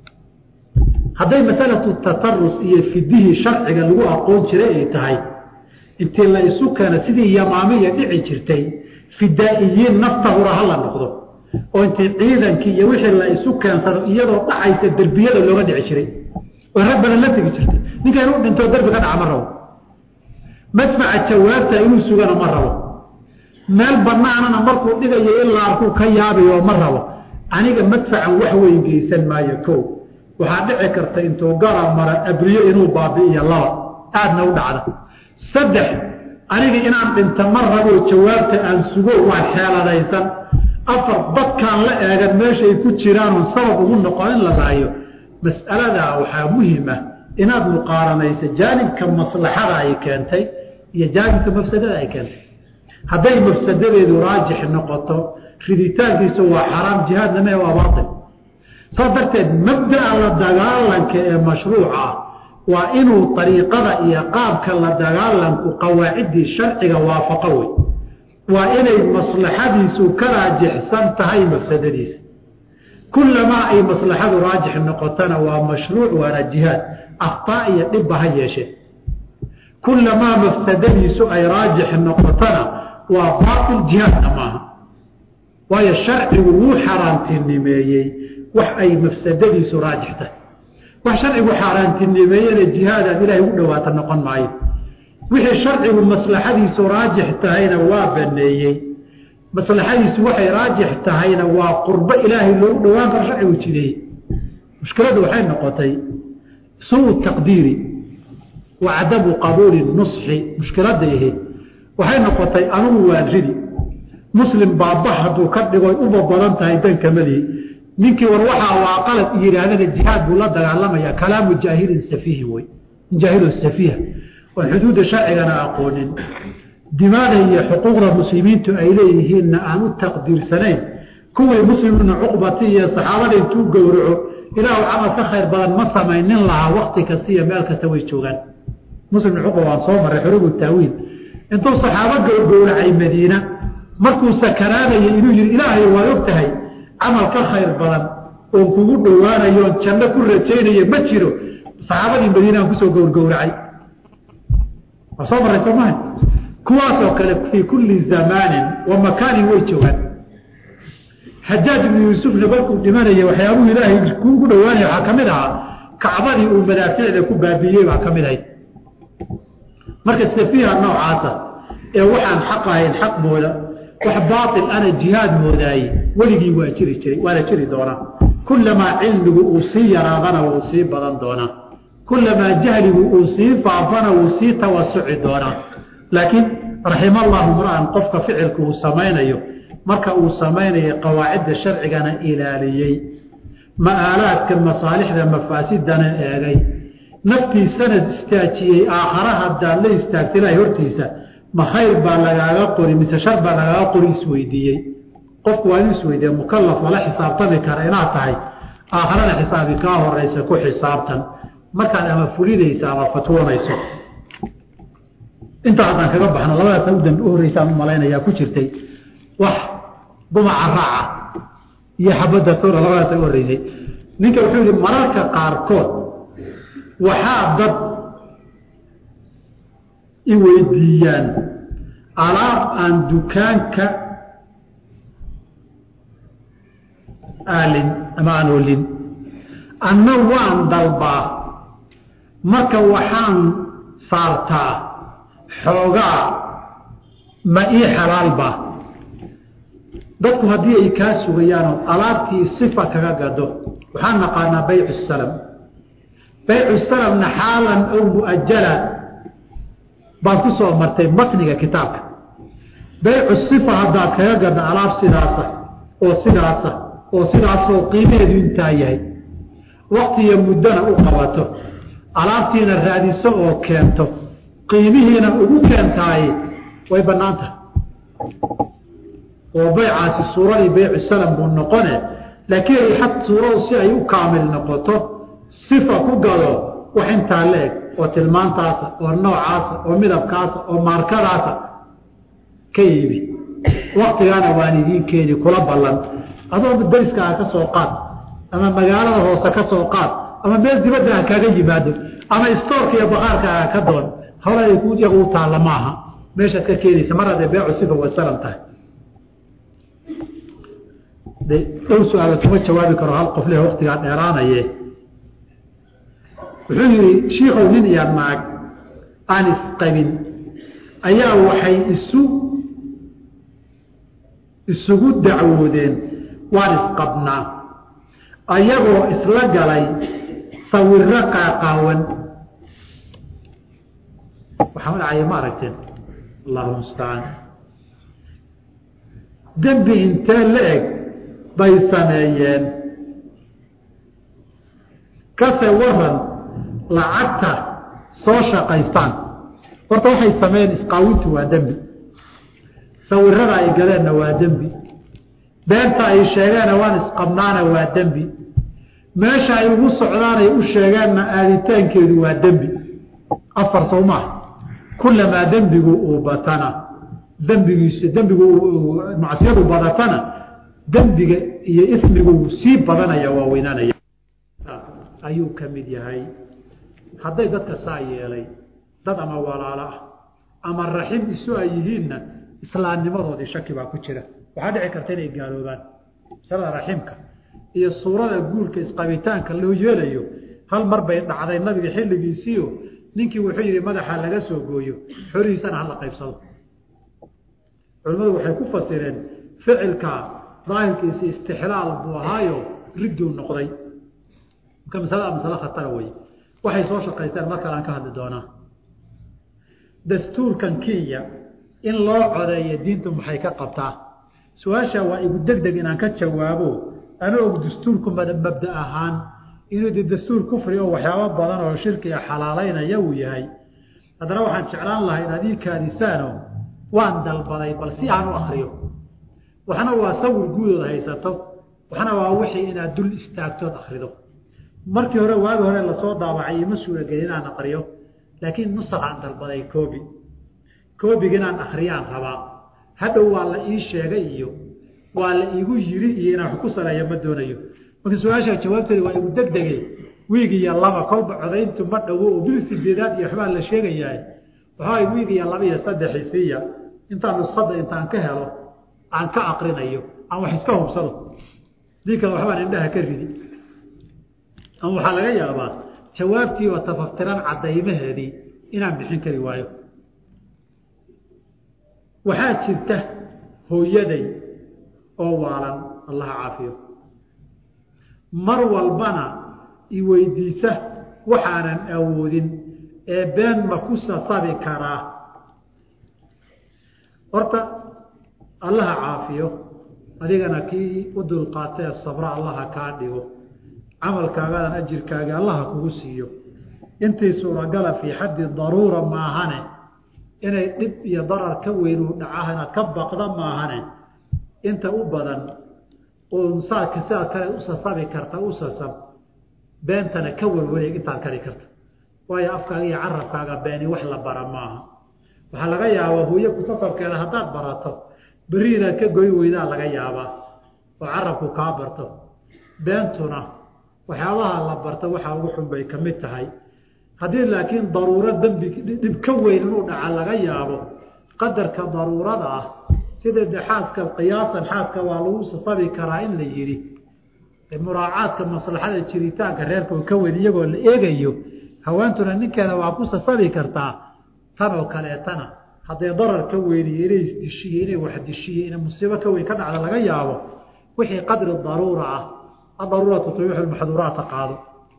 hadday masalatu tatarus iyo fidihii sharciga lagu aqoon jiray ay tahay intii la isu keeno sidii yamaamiya dhici jirtay fidaa'iyiin nafta hura hala noqdo oo intii ciidankii iyo wixii la isu keensano iyadoo dhacaysa derbiyada looga dhici jiray oo rag badan la tegi jirtay ninka inuu dhintoo derbi ka dhaca ma rabo madfaca jawaabta inuu sugana ma rabo meel banaanana markuu dhigayo ilaa arkuu ka yaabayo ma rabo aniga madfacan wax weyn geysan maayo ko waxaa dhici karta intuu gara mara abriyo inuu baabi'iyo laba aadna u dhacda saddex aniga inaan dhinta ma rabo jawaabta aan sugo waa xeeladaysan afar dadkaan la eegan meeshaay ku jiraanoon sabab ugu noqon in la laayo mas'aladaa waxaa muhima inaad muqaaranayso jaanibka maslaxada ay keentay iyo jaanibka mafsadada ay keentay hadday mafsadadeedu raajix noqoto riditaankiisu waa xaraam jihaadna mee waa baatil saas darteed mabda'a la dagaalanka ee mashruuca ah waa inuu ariiqada iyo qaabka la dagaalanku qawaaciddii sharciga waafaqo wey waa inay maslaxadiisu ka raajixsan tahay mafsadadiisa kulamaa ay maslaxadu raajix noqotona waa mashruuc waana jihaad akhtaa iyo dhibba ha yeeshee kulamaa mafsadadiisu ay raajix noqotona waa baatil jihaadna maaha waayo sharcigu wuu xaaraantinimeeyey wax ay mafsadadiisu raajix tahay wax sharcigu xaaraantinimeeyena jihaadaad ilahay ugu dhawaata noqon maayo wixii sharcigu maslaxadiisu raajix tahayna waa baneeyey maslaxadiisu waxay raajix tahayna waa qurbo ilaahay loogu dhowaan karo sharcigu jideeyey mushkiladu waxay noqotay suu taqdiiri wa cadamu qabuuli nusxi mushkiladda ahayd waxay noqotay anugu waan ridi muslim baaba hadduu ka dhigoy uba badan tahay dankamadihi ninkii war waxaa waa qalad yidhaahdana jihaad buu la dagaalamaya kalaamu jaahilin safiihi wey jaahilun safiiha oon xuduudda sharcigana aqoonin dimaada iyo xuquuqda muslimiintu ay leeyihiinna aan u taqdiirsanayn kuwii muslimuna cuqbati iyo saxaabada intuu gowraco ilaahu camal ka khayr badan ma samaynin lahaa wakti kasta iyo meel kasta way joogaan muslim cuqba waan soo maray xurubu taawiil intuu saxaabo gowgowracay madiina markuu sakaraanaya inuu yihi ilaahay waad og tahay camal ka khayr badan oon kugu dhowaanayo oon janno ku rajaynayo ma jiro saxaabadii madiina aan kusoo gowrgowracay waa soo maray soo maha kuwaasoo kale fii kulli zamaanin wa makaanin way joogaan xajaaj ibnu yuusufna markuu dhimanaya waxyaabuhu ilaahay kuugu dhawaanaya waxaa ka mid ahaa kacbadii uu madaaficda ku baabiiyey baa ka mid ahayd marka safiiha noocaasa ee waxaan xaq ahayn xaq mooda wax baail ana jihaad moodaaye weligii waa jiri jiray waana jiri doonaa kulamaa cilmigu uu sii yaraadana wuu sii badan doonaa kulamaa jahligu uu sii faafana wuu sii tawasuci doonaa laakiin raxima allahu mra'an qofka ficilka uu samaynayo marka uu samaynayo qawaacidda sharcigana ilaaliyey ma'aalaadka masaalixda mafaasidana eegay naftiisana istaajiyey aakhara haddaad la istaagta ilahay hortiisa ma khayr baa lagaaga qori mise shar baa lagaaga qori isweydiiyey qofku waa in isweydiiye mukalaf lala xisaabtami kara inaad tahay aakharana xisaabi kaa horeysa ku xisaabtan markaad ama fulinaysa ama fatwoonayso intaa haddaan kaga baxno labadaas udambe u horreysaan u malaynayaa ku jirtay wax dumaca raaca iyo xabadda toona labadaas u horreysay ninka wuxuu yihi mararka qaarkood waxaa dad i weydiiyaan alaab aan dukaanka aalin ama aan olin anna waan dalbaa marka waxaan saartaa xoogaa ma ii xalaalba dadku haddii ay kaa sugayaanoo alaabtii sifa kaga gado waxaan naqaanaa baycu salam baycu salamna xaalan aw muajala baan ku soo martay matniga kitaabka baycu sifa haddaad kaga gadda alaab sidaasa oo sidaasa oo sidaasoo qiimaheedu intaa yahay waktiyo muddona u qabato alaabtiina raadiso oo keento qiimihiina ugu keentaaye way bannaan tahay oo baycaasi suuradii baycu salam buu noqone laakiin xad suuradu si ay u kaamil noqoto sifa ku gado wax intaa la eg oo tilmaantaasa oo noocaasa oo midabkaasa oo maarkadaasa ka iibi waktigaana waan idiin keeni kula ballan adoo dariskaaga ka soo qaad ama magaalada hoose ka soo qaad ama meel dibadda ah kaaga yimaado ama istoorka iyo bakaarkaaga ka doon hawla ay ku iyagu u taalla maaha meeshaad ka keenaysa mar haddee beecu sifa way salam tahay de dhow su-aala kuma jawaabi karo hal qof leh waktigaa dheeraanaye wuxuu yidhi shiikow nin iyo naag aan isqabin ayaa waxay isu isugu dacwoodeen waan isqabnaa ayagoo isla galay sawiro qaaqaawan waxaa dhacaya ma aragteen allahu mustacaan dembi intee la eg bay sameeyeen kase waran lacagta soo shaqaystaan horta waxay sameeyeen isqaawintu waa dembi sawirada ay galeenna waa dembi beenta ay sheegeenna waan isqabnaana waa dembi meesha ay ugu socdaanay u sheegeenna aaditaankeedu waa dembi afar sow maaha kulamaa dembigu uu batana dembigiisu dembigu macsiyadu badatana dembiga iyo ismigu sii badanaya waa weynaanaya ayuu ka mid yahay hadday dadka saa yeelay dad ama walaalo ah ama raxim isu ay yihiinna islaamnimadoodii shaki baa ku jira waxaa dhici karta inay gaaloobaan masalada raximka iyo suurada guurka isqabitaanka loo yeelayo hal mar bay dhacday nabiga xilligiisiio ninkii wuxuu yidhi madaxa laga soo gooyo xolihiisana hala qaybsado culimmadu waxay ku fasireen ficilka daahirkiisi istixlaal buu ahaayo ridduu noqday marka masalada masale khatara wey waxay soo shaqaysteen mar kale aan ka hadli doonaa dastuurkan kenya in loo codeeyo diintu maxay ka qabtaa su-aasha waa igu deg deg inaan ka jawaabo ana og dastuurku mabda ahaan inuu de dastuur kufri oo waxyaabo badan oo shirkiga xalaalaynaya uu yahay haddana waxaan jeclaan lahaa inaad ii kaadisaano waan dalbaday bal si aan u akriyo waxna waa sawir guudooda haysato waxna waa wixii inaad dul istaagtood akrido markii hore waagi hore lasoo daawacay ima suuragelin inaan akriyo laakiin nusakhaan dalbaday koobi koobiga inaan akriyaan rabaa hadhow waa la ii sheegay iyo waa la iigu yiri iyo inaan wax ku saleeyo ma doonayo marka su-aasha jawaabteeda waa igu degdege wiig iyo laba kolba codayntu ma dhowo oo bil sideedaad iyo waxbaa la sheegayaa waxaa wiig iyo laba iyo saddexisiiya intaan nuskhadda intaan ka helo aan ka aqrinayo aan wax iska hubsado dii kale waxbaan indhaha ka ridi ama waxaa laga yaabaa jawaabtiiba tafaftiran caddaymaheedii inaan bixin kari waayo waxaa jirta hooyaday oo waalan allaha caafiyo mar walbana i weydiisa waxaanan awoodin ee been ma ku sasabi karaa horta allaha caafiyo adigana kii u dulqaatee sabra allaha kaa dhigo camalkaagadan ajirkaaga allaha kugu siiyo intii suuragala fii xaddi daruura maahane inay dhib iyo darar ka weynuu dhacahana ka baqda maahane inta u badan oo saadka sidaad kale u sasabi karta u sasab beentana ka warwareeg intaad kari karta waayo afkaaga iyo carabkaaga beeni wax la bara maaha waxaa laga yaabaa hooye kusasabkeeda haddaad barato berri inaad ka goy weydaa laga yaabaa oo carabku kaa barto beentuna waxyaabaha la barta waxaa ugu xun bay ka mid tahay haddii laakiin daruuro dembi dhib ka weyn inuu dhaca laga yaabo qadarka daruurada ah sida de xaaska qiyaasan xaaska waa lagu sasabi karaa in la yidhi muraacaadka maslaxada jiritaanka reerka oo ka weyn iyagoo la eegayo haweentuna ninkeeda waa ku sasabi kartaa tan oo kaleetana hadday darar ka weyniyo inay isdishiyo inay wax dishiyo inay musiibo ka weyn ka dhacda laga yaabo wixii qadri daruura ah adaruuratu tubiixu lmaxduuraata qaado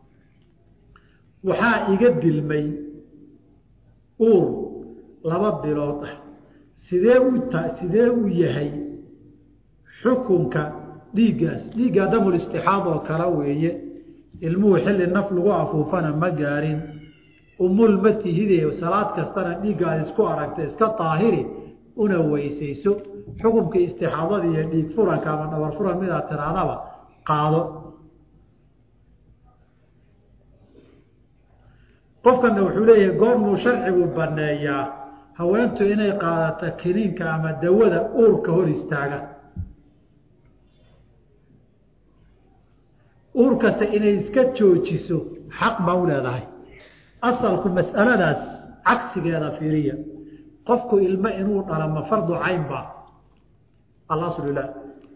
waxaa iga dilmay uur laba bilood ah sidee u ta sidee u yahay xukunka dhiiggaas dhiiggaa damul istixaad oo kale weeye ilmuhu xilli naf lagu afuufana ma gaarin umul ma tihide salaad kastana dhiiggaad isku aragta iska daahiri una weysayso xukumkii istixaadada iyo dhiig furanka ama dhabar furan midaad tiraadaba qaado qofkana wuxuu leeyahay goormuu sharcigu baneeyaa haweentu inay qaadato kiniinka ama dawada uurka hor istaaga uurkasta inay iska joojiso xaq baa u leedahay asalku mas'aladaas cagsigeeda fiiriya qofku ilmo inuu dhalo ma fardu cayn ba alaslu la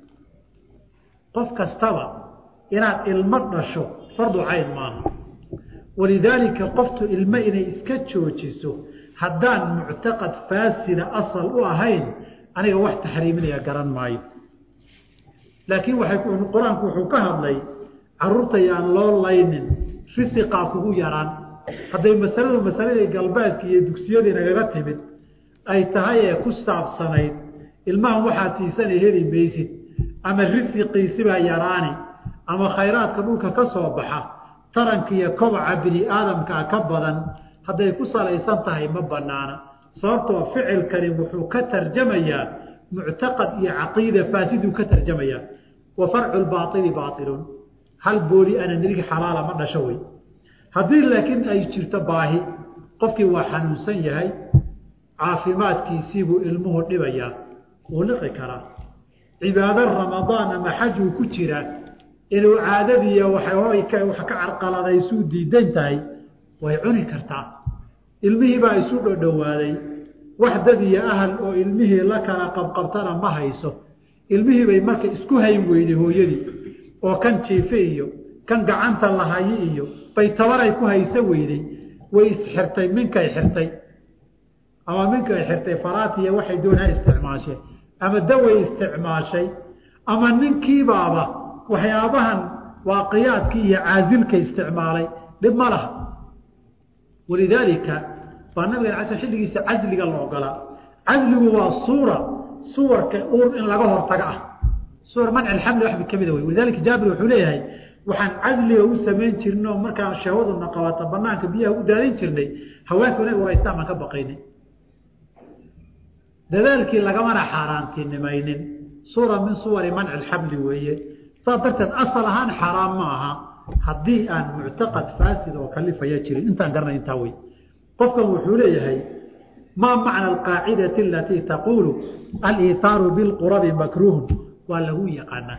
qof kastaba inaad ilmo dhasho fardu cayn maaha walidaalika qoftu ilmo inay iska joojiso haddaan muctaqad faasida asal u ahayn aniga wax taxriiminaya garan maayo laakiin waxay qur-aanku wuxuu ka hadlay caruurta yaan loo laynin risiqaa kugu yaraan hadday masaladu masaladii galbeedka iyo dugsiyadii nagaga timid ay tahay ee ku saabsanayd ilmahan waxaad siisana heli maysid ama risiqiisibaa yaraani ama khayraadka dhulka ka soo baxa taranka iyo kobaca bini aadamkaa ka badan hadday ku salaysan tahay ma banaana sababtoo ficilkani wuxuu ka tarjamayaa muctaqad iyo caqiida faasiduu ka tarjamayaa wa farcu lbaaili baailun hal booli ana nirigi xalaala ma dhasho wey haddii laakiin ay jirto baahi qofkii waa xanuunsan yahay caafimaadkiisiibuu ilmuhu dhibayaa wuu liqi karaa cibaado ramadaan ama xajuu ku jiraa inuu caadadiiya wax ka carqaladaysuu diidan tahay way cuni kartaa ilmihii baa isu dhodhowaaday wax dad iyo ahal oo ilmihii la kala qabqabtana ma hayso ilmihii bay marka isku hayn weyday hooyadii oo kan jiife iyo kan gacanta lahayi iyo bay tabaray ku hayso weyday way isxirtay minkay xirtay ama minkay xirtay faraatiya waxay doonaa isticmaasheen ama daway isticmaashay ama ninkiibaaba waxyaabahan waaqiyaadkii iyo caasilka isticmaalay dhib ma laha walidaalika baa nabigan ala xilligiisa casliga la ogolaa casligu waa suura suwarka uur in laga hortago ah suwar manci alxamli waxba ka mida wey walidaalika jaabir wuxuu leeyahay waxaan casliga u samayn jirnay oo markaan shahwaduna qabata banaanka biyaha u daadin jirnay haweenku inay waraystaan baan ka baqaynay dadaalkii lagamana xaaraantinimaynin suura min suwari manci alxamli weeye saas darteed asal ahaan xaaraam ma aha haddii aan muctaqad faasid oo kalifaya jirin intaan garanay intaa wey qofkan wuxuu leeyahay maa macna alqaacidati alatii taquulu aliithaaru bilqurabi makruuhun waa lagu yaqaanaa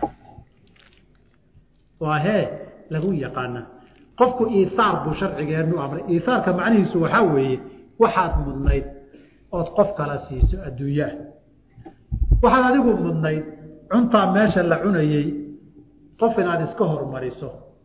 waa hee lagu yaqaanaa qofku iithaar buu sharcigeenu amray iithaarka macnihiisu waxaa weeye waxaad mudnayd ood qof kala siiso adduunyaha waxaad adigu mudnayd cuntaa meesha la cunayey qof inaad iska hormariso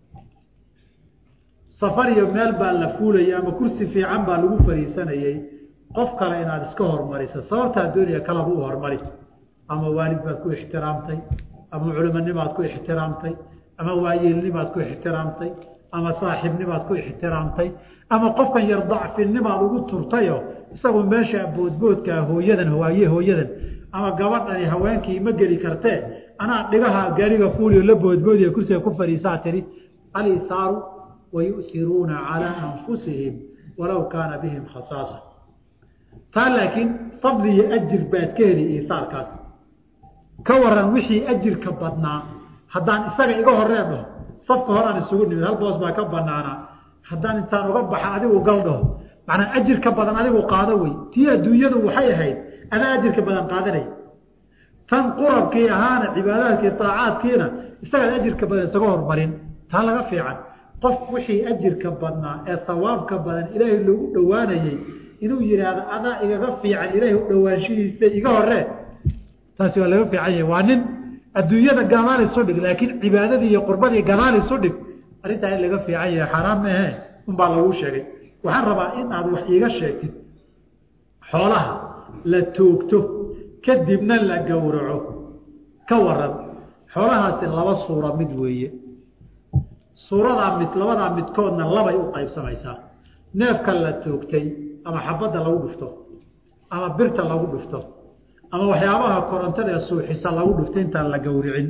safar iyo meel baa la fuulayay ama kursi fiican baa lagu fariisanayey qof kale inaad iska hormariso sababtaa doonaya kalaba u hormari ama waalid baad ku ixtiraamtay ama culimanimaad ku ixtiraamtay ama waayeelnimaad ku ixtiraamtay ama saaxiibnimaad ku ixtiraamtay ama qofkan yar dacfinimaad ugu turtayo isagoo meesha boodboodkaa hooyadan waaye hooyadan ama gabadhani haweenkii ma geli kartee anaa dhigaha gaariga fuuliyo la boodboodiya kursiga ku fadhiisaa tiri alisaaru wayusiruuna calaa anfusihim walow kaana bihim khasaasa taa laakiin fadli iyo ajir baad ka heli isaarkaas ka waran wixii ajirka badnaa haddaan isaga iga horee dhaho safka horaan isugu nimid hal boos baa ka banaanaa haddaan intaan uga baxa adigu gal dhaho macnaa ajirka badan adigu qaado wey tii adduunyadu waxay ahayd adaa ajirka badan qaadanay tan qurabkii ahaana cibaadaadkii aacaadkiina isagaad ajirka badan isaga hormarin taa laga fiican qof wixii ajirka badnaa ee sawaabka badan ilaahay loogu dhowaanayey inuu yidhaahdo adaa igaga fiican ilaahay u dhowaanshihiisa iga horee taasi waa laga fiican yahay waa nin adduunyada gadaal isu dhig laakiin cibaadadii iyo qurbadii gadaal isu dhig arrintaa in laga fiican yahay xaaraam maahe unbaa lagu sheegay waxaan rabaa in aad wax iiga sheegtid xoolaha la toogto kadibna la gowraco ka waran xoolahaasi laba suura mid weeye suuradaa mid labadaa midkoodna labay u qaybsamaysaa neefka la toogtay ama xabadda lagu dhufto ama birta lagu dhufto ama waxyaabaha korontada ee suuxisa lagu dhufto intaan la gowricin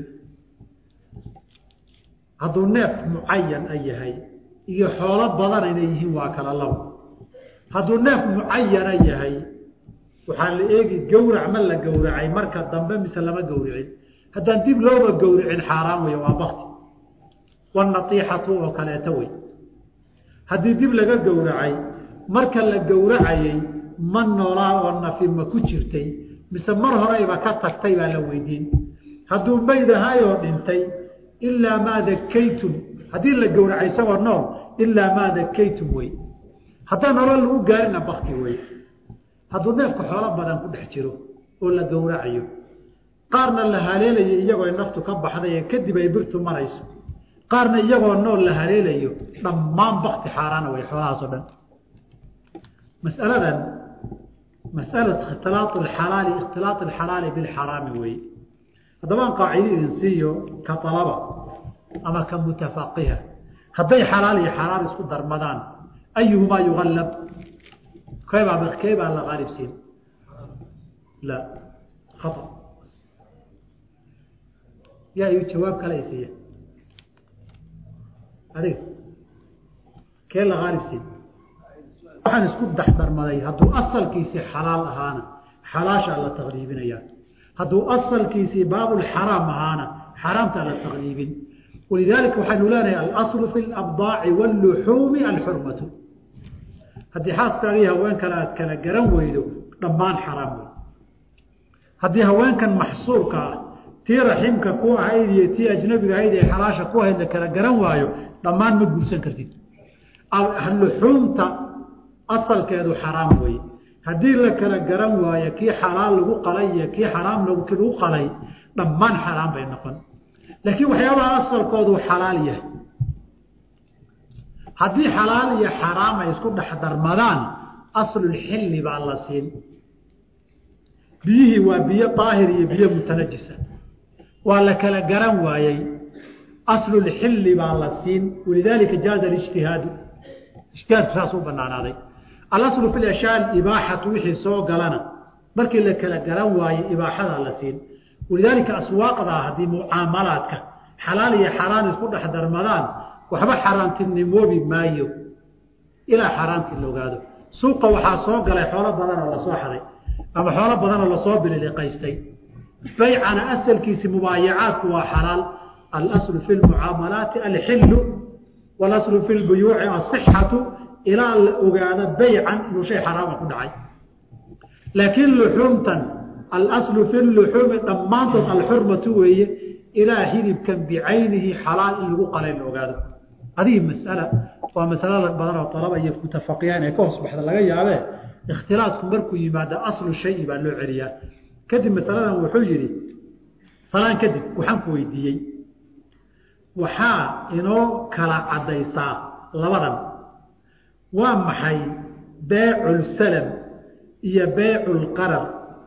hadduu neef mucayan a yahay iyo xoolo badan inay yihiin waa kala labo hadduu neef mucayana yahay waxaa la eegi gowrac ma la gowracay marka dambe mise lama gowricin haddaan dib looba gowricin xaaraan wey waa bakti wanatiixatu oo kaleeto wey haddii dib laga gowracay marka la gowracayey ma noolaa oo nafi ma ku jirtay mise mar horeyba ka tagtay baa la weydiin hadduu maydahayoo dhintay ilaa maa dakaytum haddii la gowracay isagoo nool ilaa maa dakaytum wey haddaan nolol lagu gaarina bakti wey hadduu neefka xoolo badan ku dhex jiro oo la gowracayo qaarna la haleelayo iyagoo naftu ka baxday kadib ay birtu marayso qaarna iyagoo nool la haleelayo dhammaan bakti xaaraana way xoolahaasoo dhan masaladan masala ikhtilaa xalaali ikhtilaaط alxalaali bilxaraami weeye haddabaan qaacida idin siiyo ka alaba ama ka mutafaqiha hadday xalaal iyo xaraam isku darmadaan ayuhumaa yuallab keebaa keebaa la qaalib siin la aa yaa iyu jawaab kale isiiya adiga kee la qaalib siin waxaan isku dexdarmaday hadduu asalkiisii xalaal ahaana xalaashaa la taqliibinayaa hadduu asalkiisii baabulxaraam ahaana xaraamtaa la taqliibin walidaalika waxaynu leenahay alaslu fi labdaaci wاlluxuumi alxurmatu haddii xaaskaagii haween kale aad kala garan weydo dhammaan xaraam wey haddii haweenkan maxsuurka ah tii raximka ku ahayd iyo tii ajnabiga ahayd ee xalaasha ku ahayd la kala garan waayo dhammaan ma guursan kartid luxuumta asalkeedu xaraam weye haddii la kala garan waayo kii xalaal lagu qalay iyo kii xaraam lagu qalay dhammaan xaraam bay noqon laakiin waxyaabaha asalkoodu xalaal yahay haddii xalaal iyo xaraam ay isku dhex darmadaan aslulxilli baa la siin biyihii waa biyo daahir iyo biyo mutanajisa waa la kala garan waayey aslulxilli baa la siin walidaalika jaaza alijtihaadu ijtihaadku saas u banaanaaday alaslu fi ashyaa ibaaxatu wixii soo galana markii la kala garan waayo ibaaxadaa la siin walidaalika aswaaqdaa haddii mucaamalaadka xalaal iyo xaraan isku dhex darmadaan waxba xaaraantinimoobi maayo ilaa xaaraantii la ogaado suuqa waxaa soo galay xoolo badan oo lasoo xaday ama xoolo badan oo lasoo bililiqaystay baycana asalkiisi mubaayacaadku waa xalaal alaslu fi lmucaamalaati alxilu walaslu fi lbuyuuci asixatu ilaa la ogaado baycan inuu shay xaraama ku dhacay laakiin luxuumtan alaslu fi luxuumi dhammaantood alxurmatu weeye ilaa hilibkan bicaynihi xalaal in lagu qalay la ogaado adihi masala waa masalo badan oo alaba iyo mutafaqiyaan ee ka hoos baxda laga yaabee ikhtilaadku markuu yimaado aslu shayi baa loo celiyaa kadib masaladan wuxuu yidhi salaan kadib waxaan ku weydiiyey waxaa inoo kala caddaysaa labadan waa maxay beeculsalam iyo beeculqarar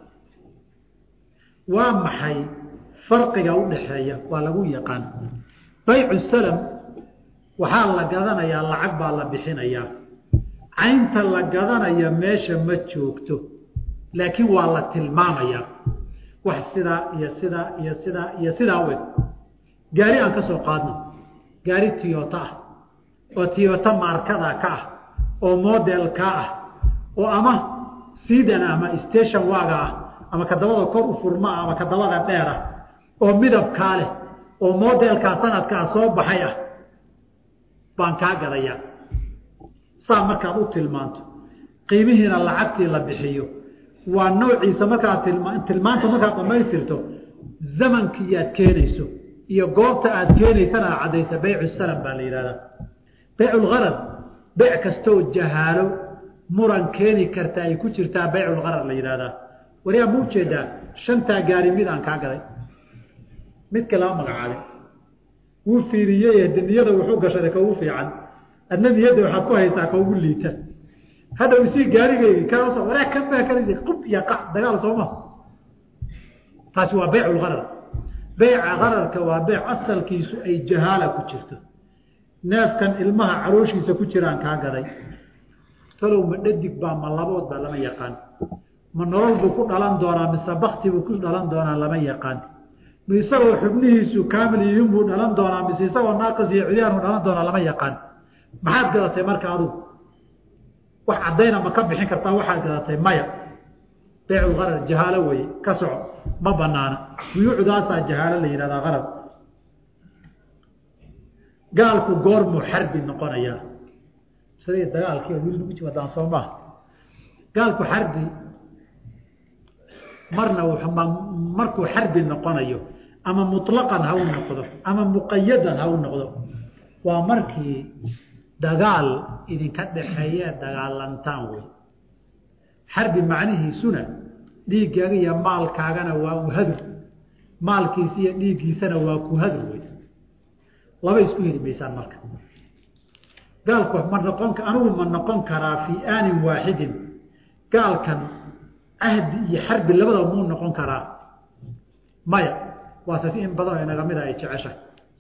waa maxay farqiga u dhaxeeya waa lagu yaqaan baycusalam waxaa la gadanayaa lacag baa la bixinayaa caynta la gadanaya meesha ma joogto laakiin waa la tilmaamayaa wax sidaa iyo sidaa iyo sidaa iyo sidaa u eg gaari aan ka soo qaadno gaari tiyota ah oo tiyota maarkada ka ah oo modelka ah oo ama sidan ama station waaga ah ama kadabada kor u furma ama kadabada dheer ah oo midabkaa leh oo modelkaa sanadkaa soo baxay ah baan kaa gadayaa saa markaad u tilmaanto qiimihiina lacagtii la bixiyo waa noociisa markaad tilma tilmaanta markaad dhammaystirto zamankii aad keenayso iyo goobta aad keenaysana aad caddaysa baycu salam baa la yidhahdaa bayculgarad beyc kastoo jahaalo muran keeni karta ay ku jirtaa bayculgarad la yidhahdaa wariyaa ma ujeedaa shantaa gaari mid aan kaa gaday midka lama magacaabay wuu fiiriyey de niyada wuxuu gashaday ka ugu fiican adna niyadda waxaad ku haysaa ka ugu liita haddaw isii gaarigeygi kaasoo waraa kan baa kala qub iyo qac dagaal sooma taasi waa beyculgarar beyca qararka waa beyc asalkiisu ay jahaala ku jirto neefkan ilmaha calooshiisa ku jiraan kaa gaday talow ma dhadig baa ma labood baa lama yaqaan ma nolol buu ku dhalan doonaa mise bakti buu ku dhalan doonaa lama yaqaan ma isagoo xubnihiisu kaamil yihiin buu dhalan doonaa mise isagoo naaqis iyo cudyaan buu dhalan doonaa lama yaqaan maxaad gadatay marka adugu wax caddayna ma ka bixin kartaa waxaad gadatay maya beyculgarar jahaalo weye ka soco ma banaana buyuucdaasaa jahaalo la yidhahdaa qarar gaalku goormuu xarbi noqonayaa sida dagaalkii wili nagu jimadaan soo maaha gaalku xarbi marna markuu xarbi noqonayo ama muطlaqan ha u noqdo ama muqayadan ha u noqdo waa markii dagaal idinka dhaxeeye dagaalantaan wey xarbi macnihiisuna dhiiggaaga iyo maalkaagana waa u hadur maalkiisa iyo dhiiggiisana waa ku hadur wey laba isku heli maysaan marka gaalku ma noqon anigu ma noqon karaa fii aanin waaxidin gaalkan cahdi iyo xarbi labadaba muu noqon karaa maya waase si in badanoo inaga mida ay jeceshahay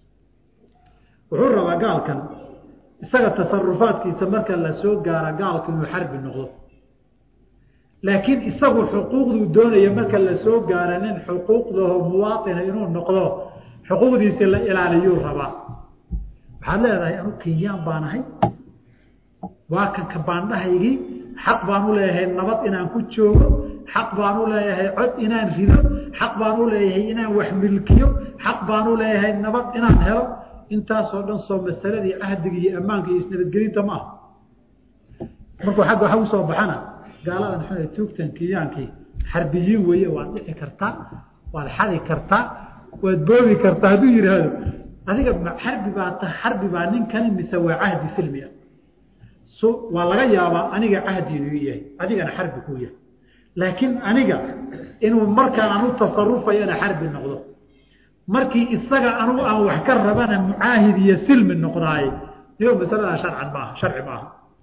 wuxuu rabaa gaalkan isaga tasarufaadkiisa marka la soo gaara gaalku inuu xarbi noqdo laakiin isagu xuquuqduu doonaya marka la soo gaara nin xuquuqdaho muwaaina inuu noqdo xuquuqdiisi la ilaaliyuu rabaa waxaad leedahay anu kenyaan baan ahay waa kanka baandhahaygii xaq baan u leeyahay nabad inaan ku joogo xaq baan u leeyahay cod inaan rido xaq baan u leeyahay inaan wax milkiyo xaq baan u leeyahay nabad inaan helo intaasoo dhan soo masaladii cahdiga iyo ammaanka iyo isnabadgelinta ma aha markuu agga waxa usoo baxana gaaladan xun tuugtan kenyaankii xarbiyiin weeye waad dhici kartaa waad xadi kartaa waad boogi kartaa hadduu yidhaahdo adiga xarbi baa ta xarbi baa ninkani mise waa cahdi silmi ah so waa laga yaabaa aniga cahdi inuu yahay adigana xarbi kuu yahay laakiin aniga inuu markaan anu tasarufayana xarbi noqdo markii isaga anugu aan wax ka rabana mucaahid iyo silmi noqdaaye iyo masaladaa sharcan maaha sharci maaha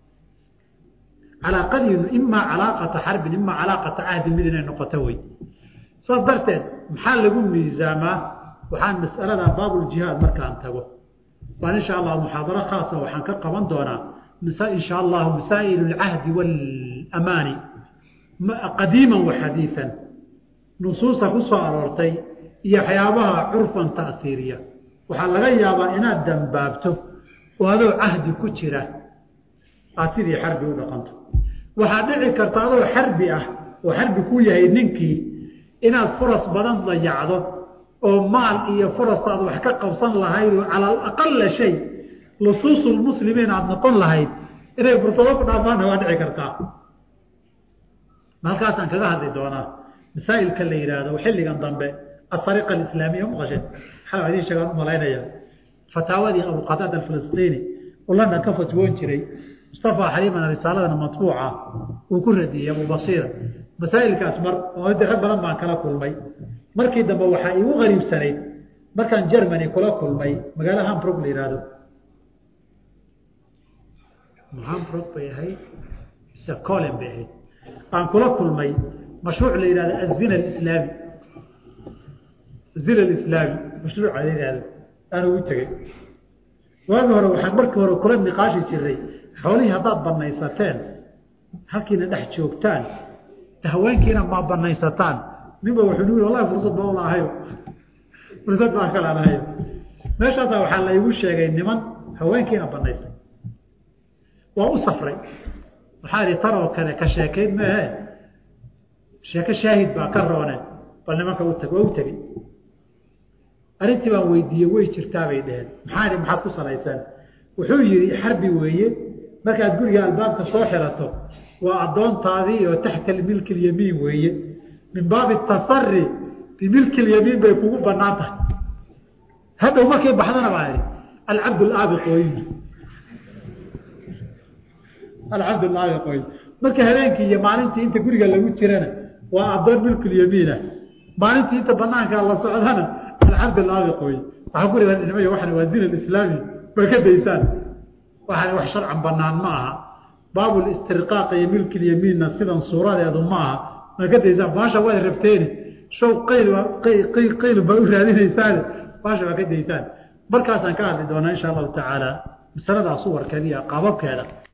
calaaqadiinu imaa calaaqata xarbin imaa calaaqata cahdin mid inay noqoto wey saas darteed maxaa lagu miisaamaa waxaan mas'aladaa baabuljihaad markaan tago baan insha allah muxaadaro khaasa waxaan ka qaban doonaa insha allahu masaa'il alcahdi waalamaani qadiiman wa xadiian nusuusta ku soo aroortay iyo waxyaabaha curfan ta'hiiriya waxaa laga yaabaa inaad dambaabto oo adoo cahdi ku jira aad sidii xarbi u dhaqanto waxaa dhici karta adoo xarbi ah oo xarbi ku yahay ninkii inaad furas badan dayacdo oo maal iyo furas aad wax ka qabsan lahayd oo cala alaqala shay lusuusulmuslimiin aada noqon lahayd inay fursado ku dhaafaanna waa dhici kartaa halkaasaan kaga hadli doonaa masaa'ilka la yidhaahdo xilligan dambe asariqa alislaamiya maqasheen maxaa idiin sheegaan u malaynaya fataawadii abuqataada alfilistiini oo london ka fatwoon jiray mustafa xaliimana risaaladana matbuuca uu ku radiyey abu basiira masaa'ilkaas mar oo de rag badan baan kala kulmay markii dambe waxaa iigu qariibsanayd markaan germany kula kulmay magaalo hambrog la yihahdo hambrog bay ahayd mise colen bay ahayd aan kula kulmay mashruuc la yihahdo azina alislaami azina alislaami mashruuca la yihahdo aan ugu tegey waagi hore waxaan markii hore kula niqaashi jiray xoolihii haddaad banaysateen halkiina dhex joogtaan haweenkiina ma banaysataan ninba wuxuu nii wallahi fursad ba ulaahayo fursad baan kala lahayo meeshaasaa waxaa la igu sheegay niman haweenkiina banaystay waa u safray waxaa idhi tan oo kale ka sheekayn meehe sheeko shaahid baa ka roone bal nimanka utag waa u tegey arrintii baan weydiiyey way jirtaabay dheheen maxaa idhi maxaad ku salaysaan wuxuu yidhi xarbi weeye markaad guriga albaabka soo xirato waa addoontaadii oo taxta milki lyamiin weeye min baabi tasari bimilki lyamiin bay kugu banaan tahay hadhow markay baxdana baa idhi alcabd laabiq way alcabd laabiq way marka habeenkii iyo maalintii inta guriga lagu jirana waa addoon milkulyamiinah maalintii inta banaanka la socdana alcabd laabiq wey waxaa ku ribanimay waxan waa zina islaami ba ka daysaan waxan wax sharcan banaan ma aha baabu istirqaaq iyo milki lyamiinna sidan suuradeedu ma aha ma ka daysaan baasha waad rabteeni show qayl qayl qayl baa u raadinaysaane baasha waa ka daysaan markaasaan ka hadli doonaa insha allahu tacaala masaladaas suwarkeeda iyo qaababkeeda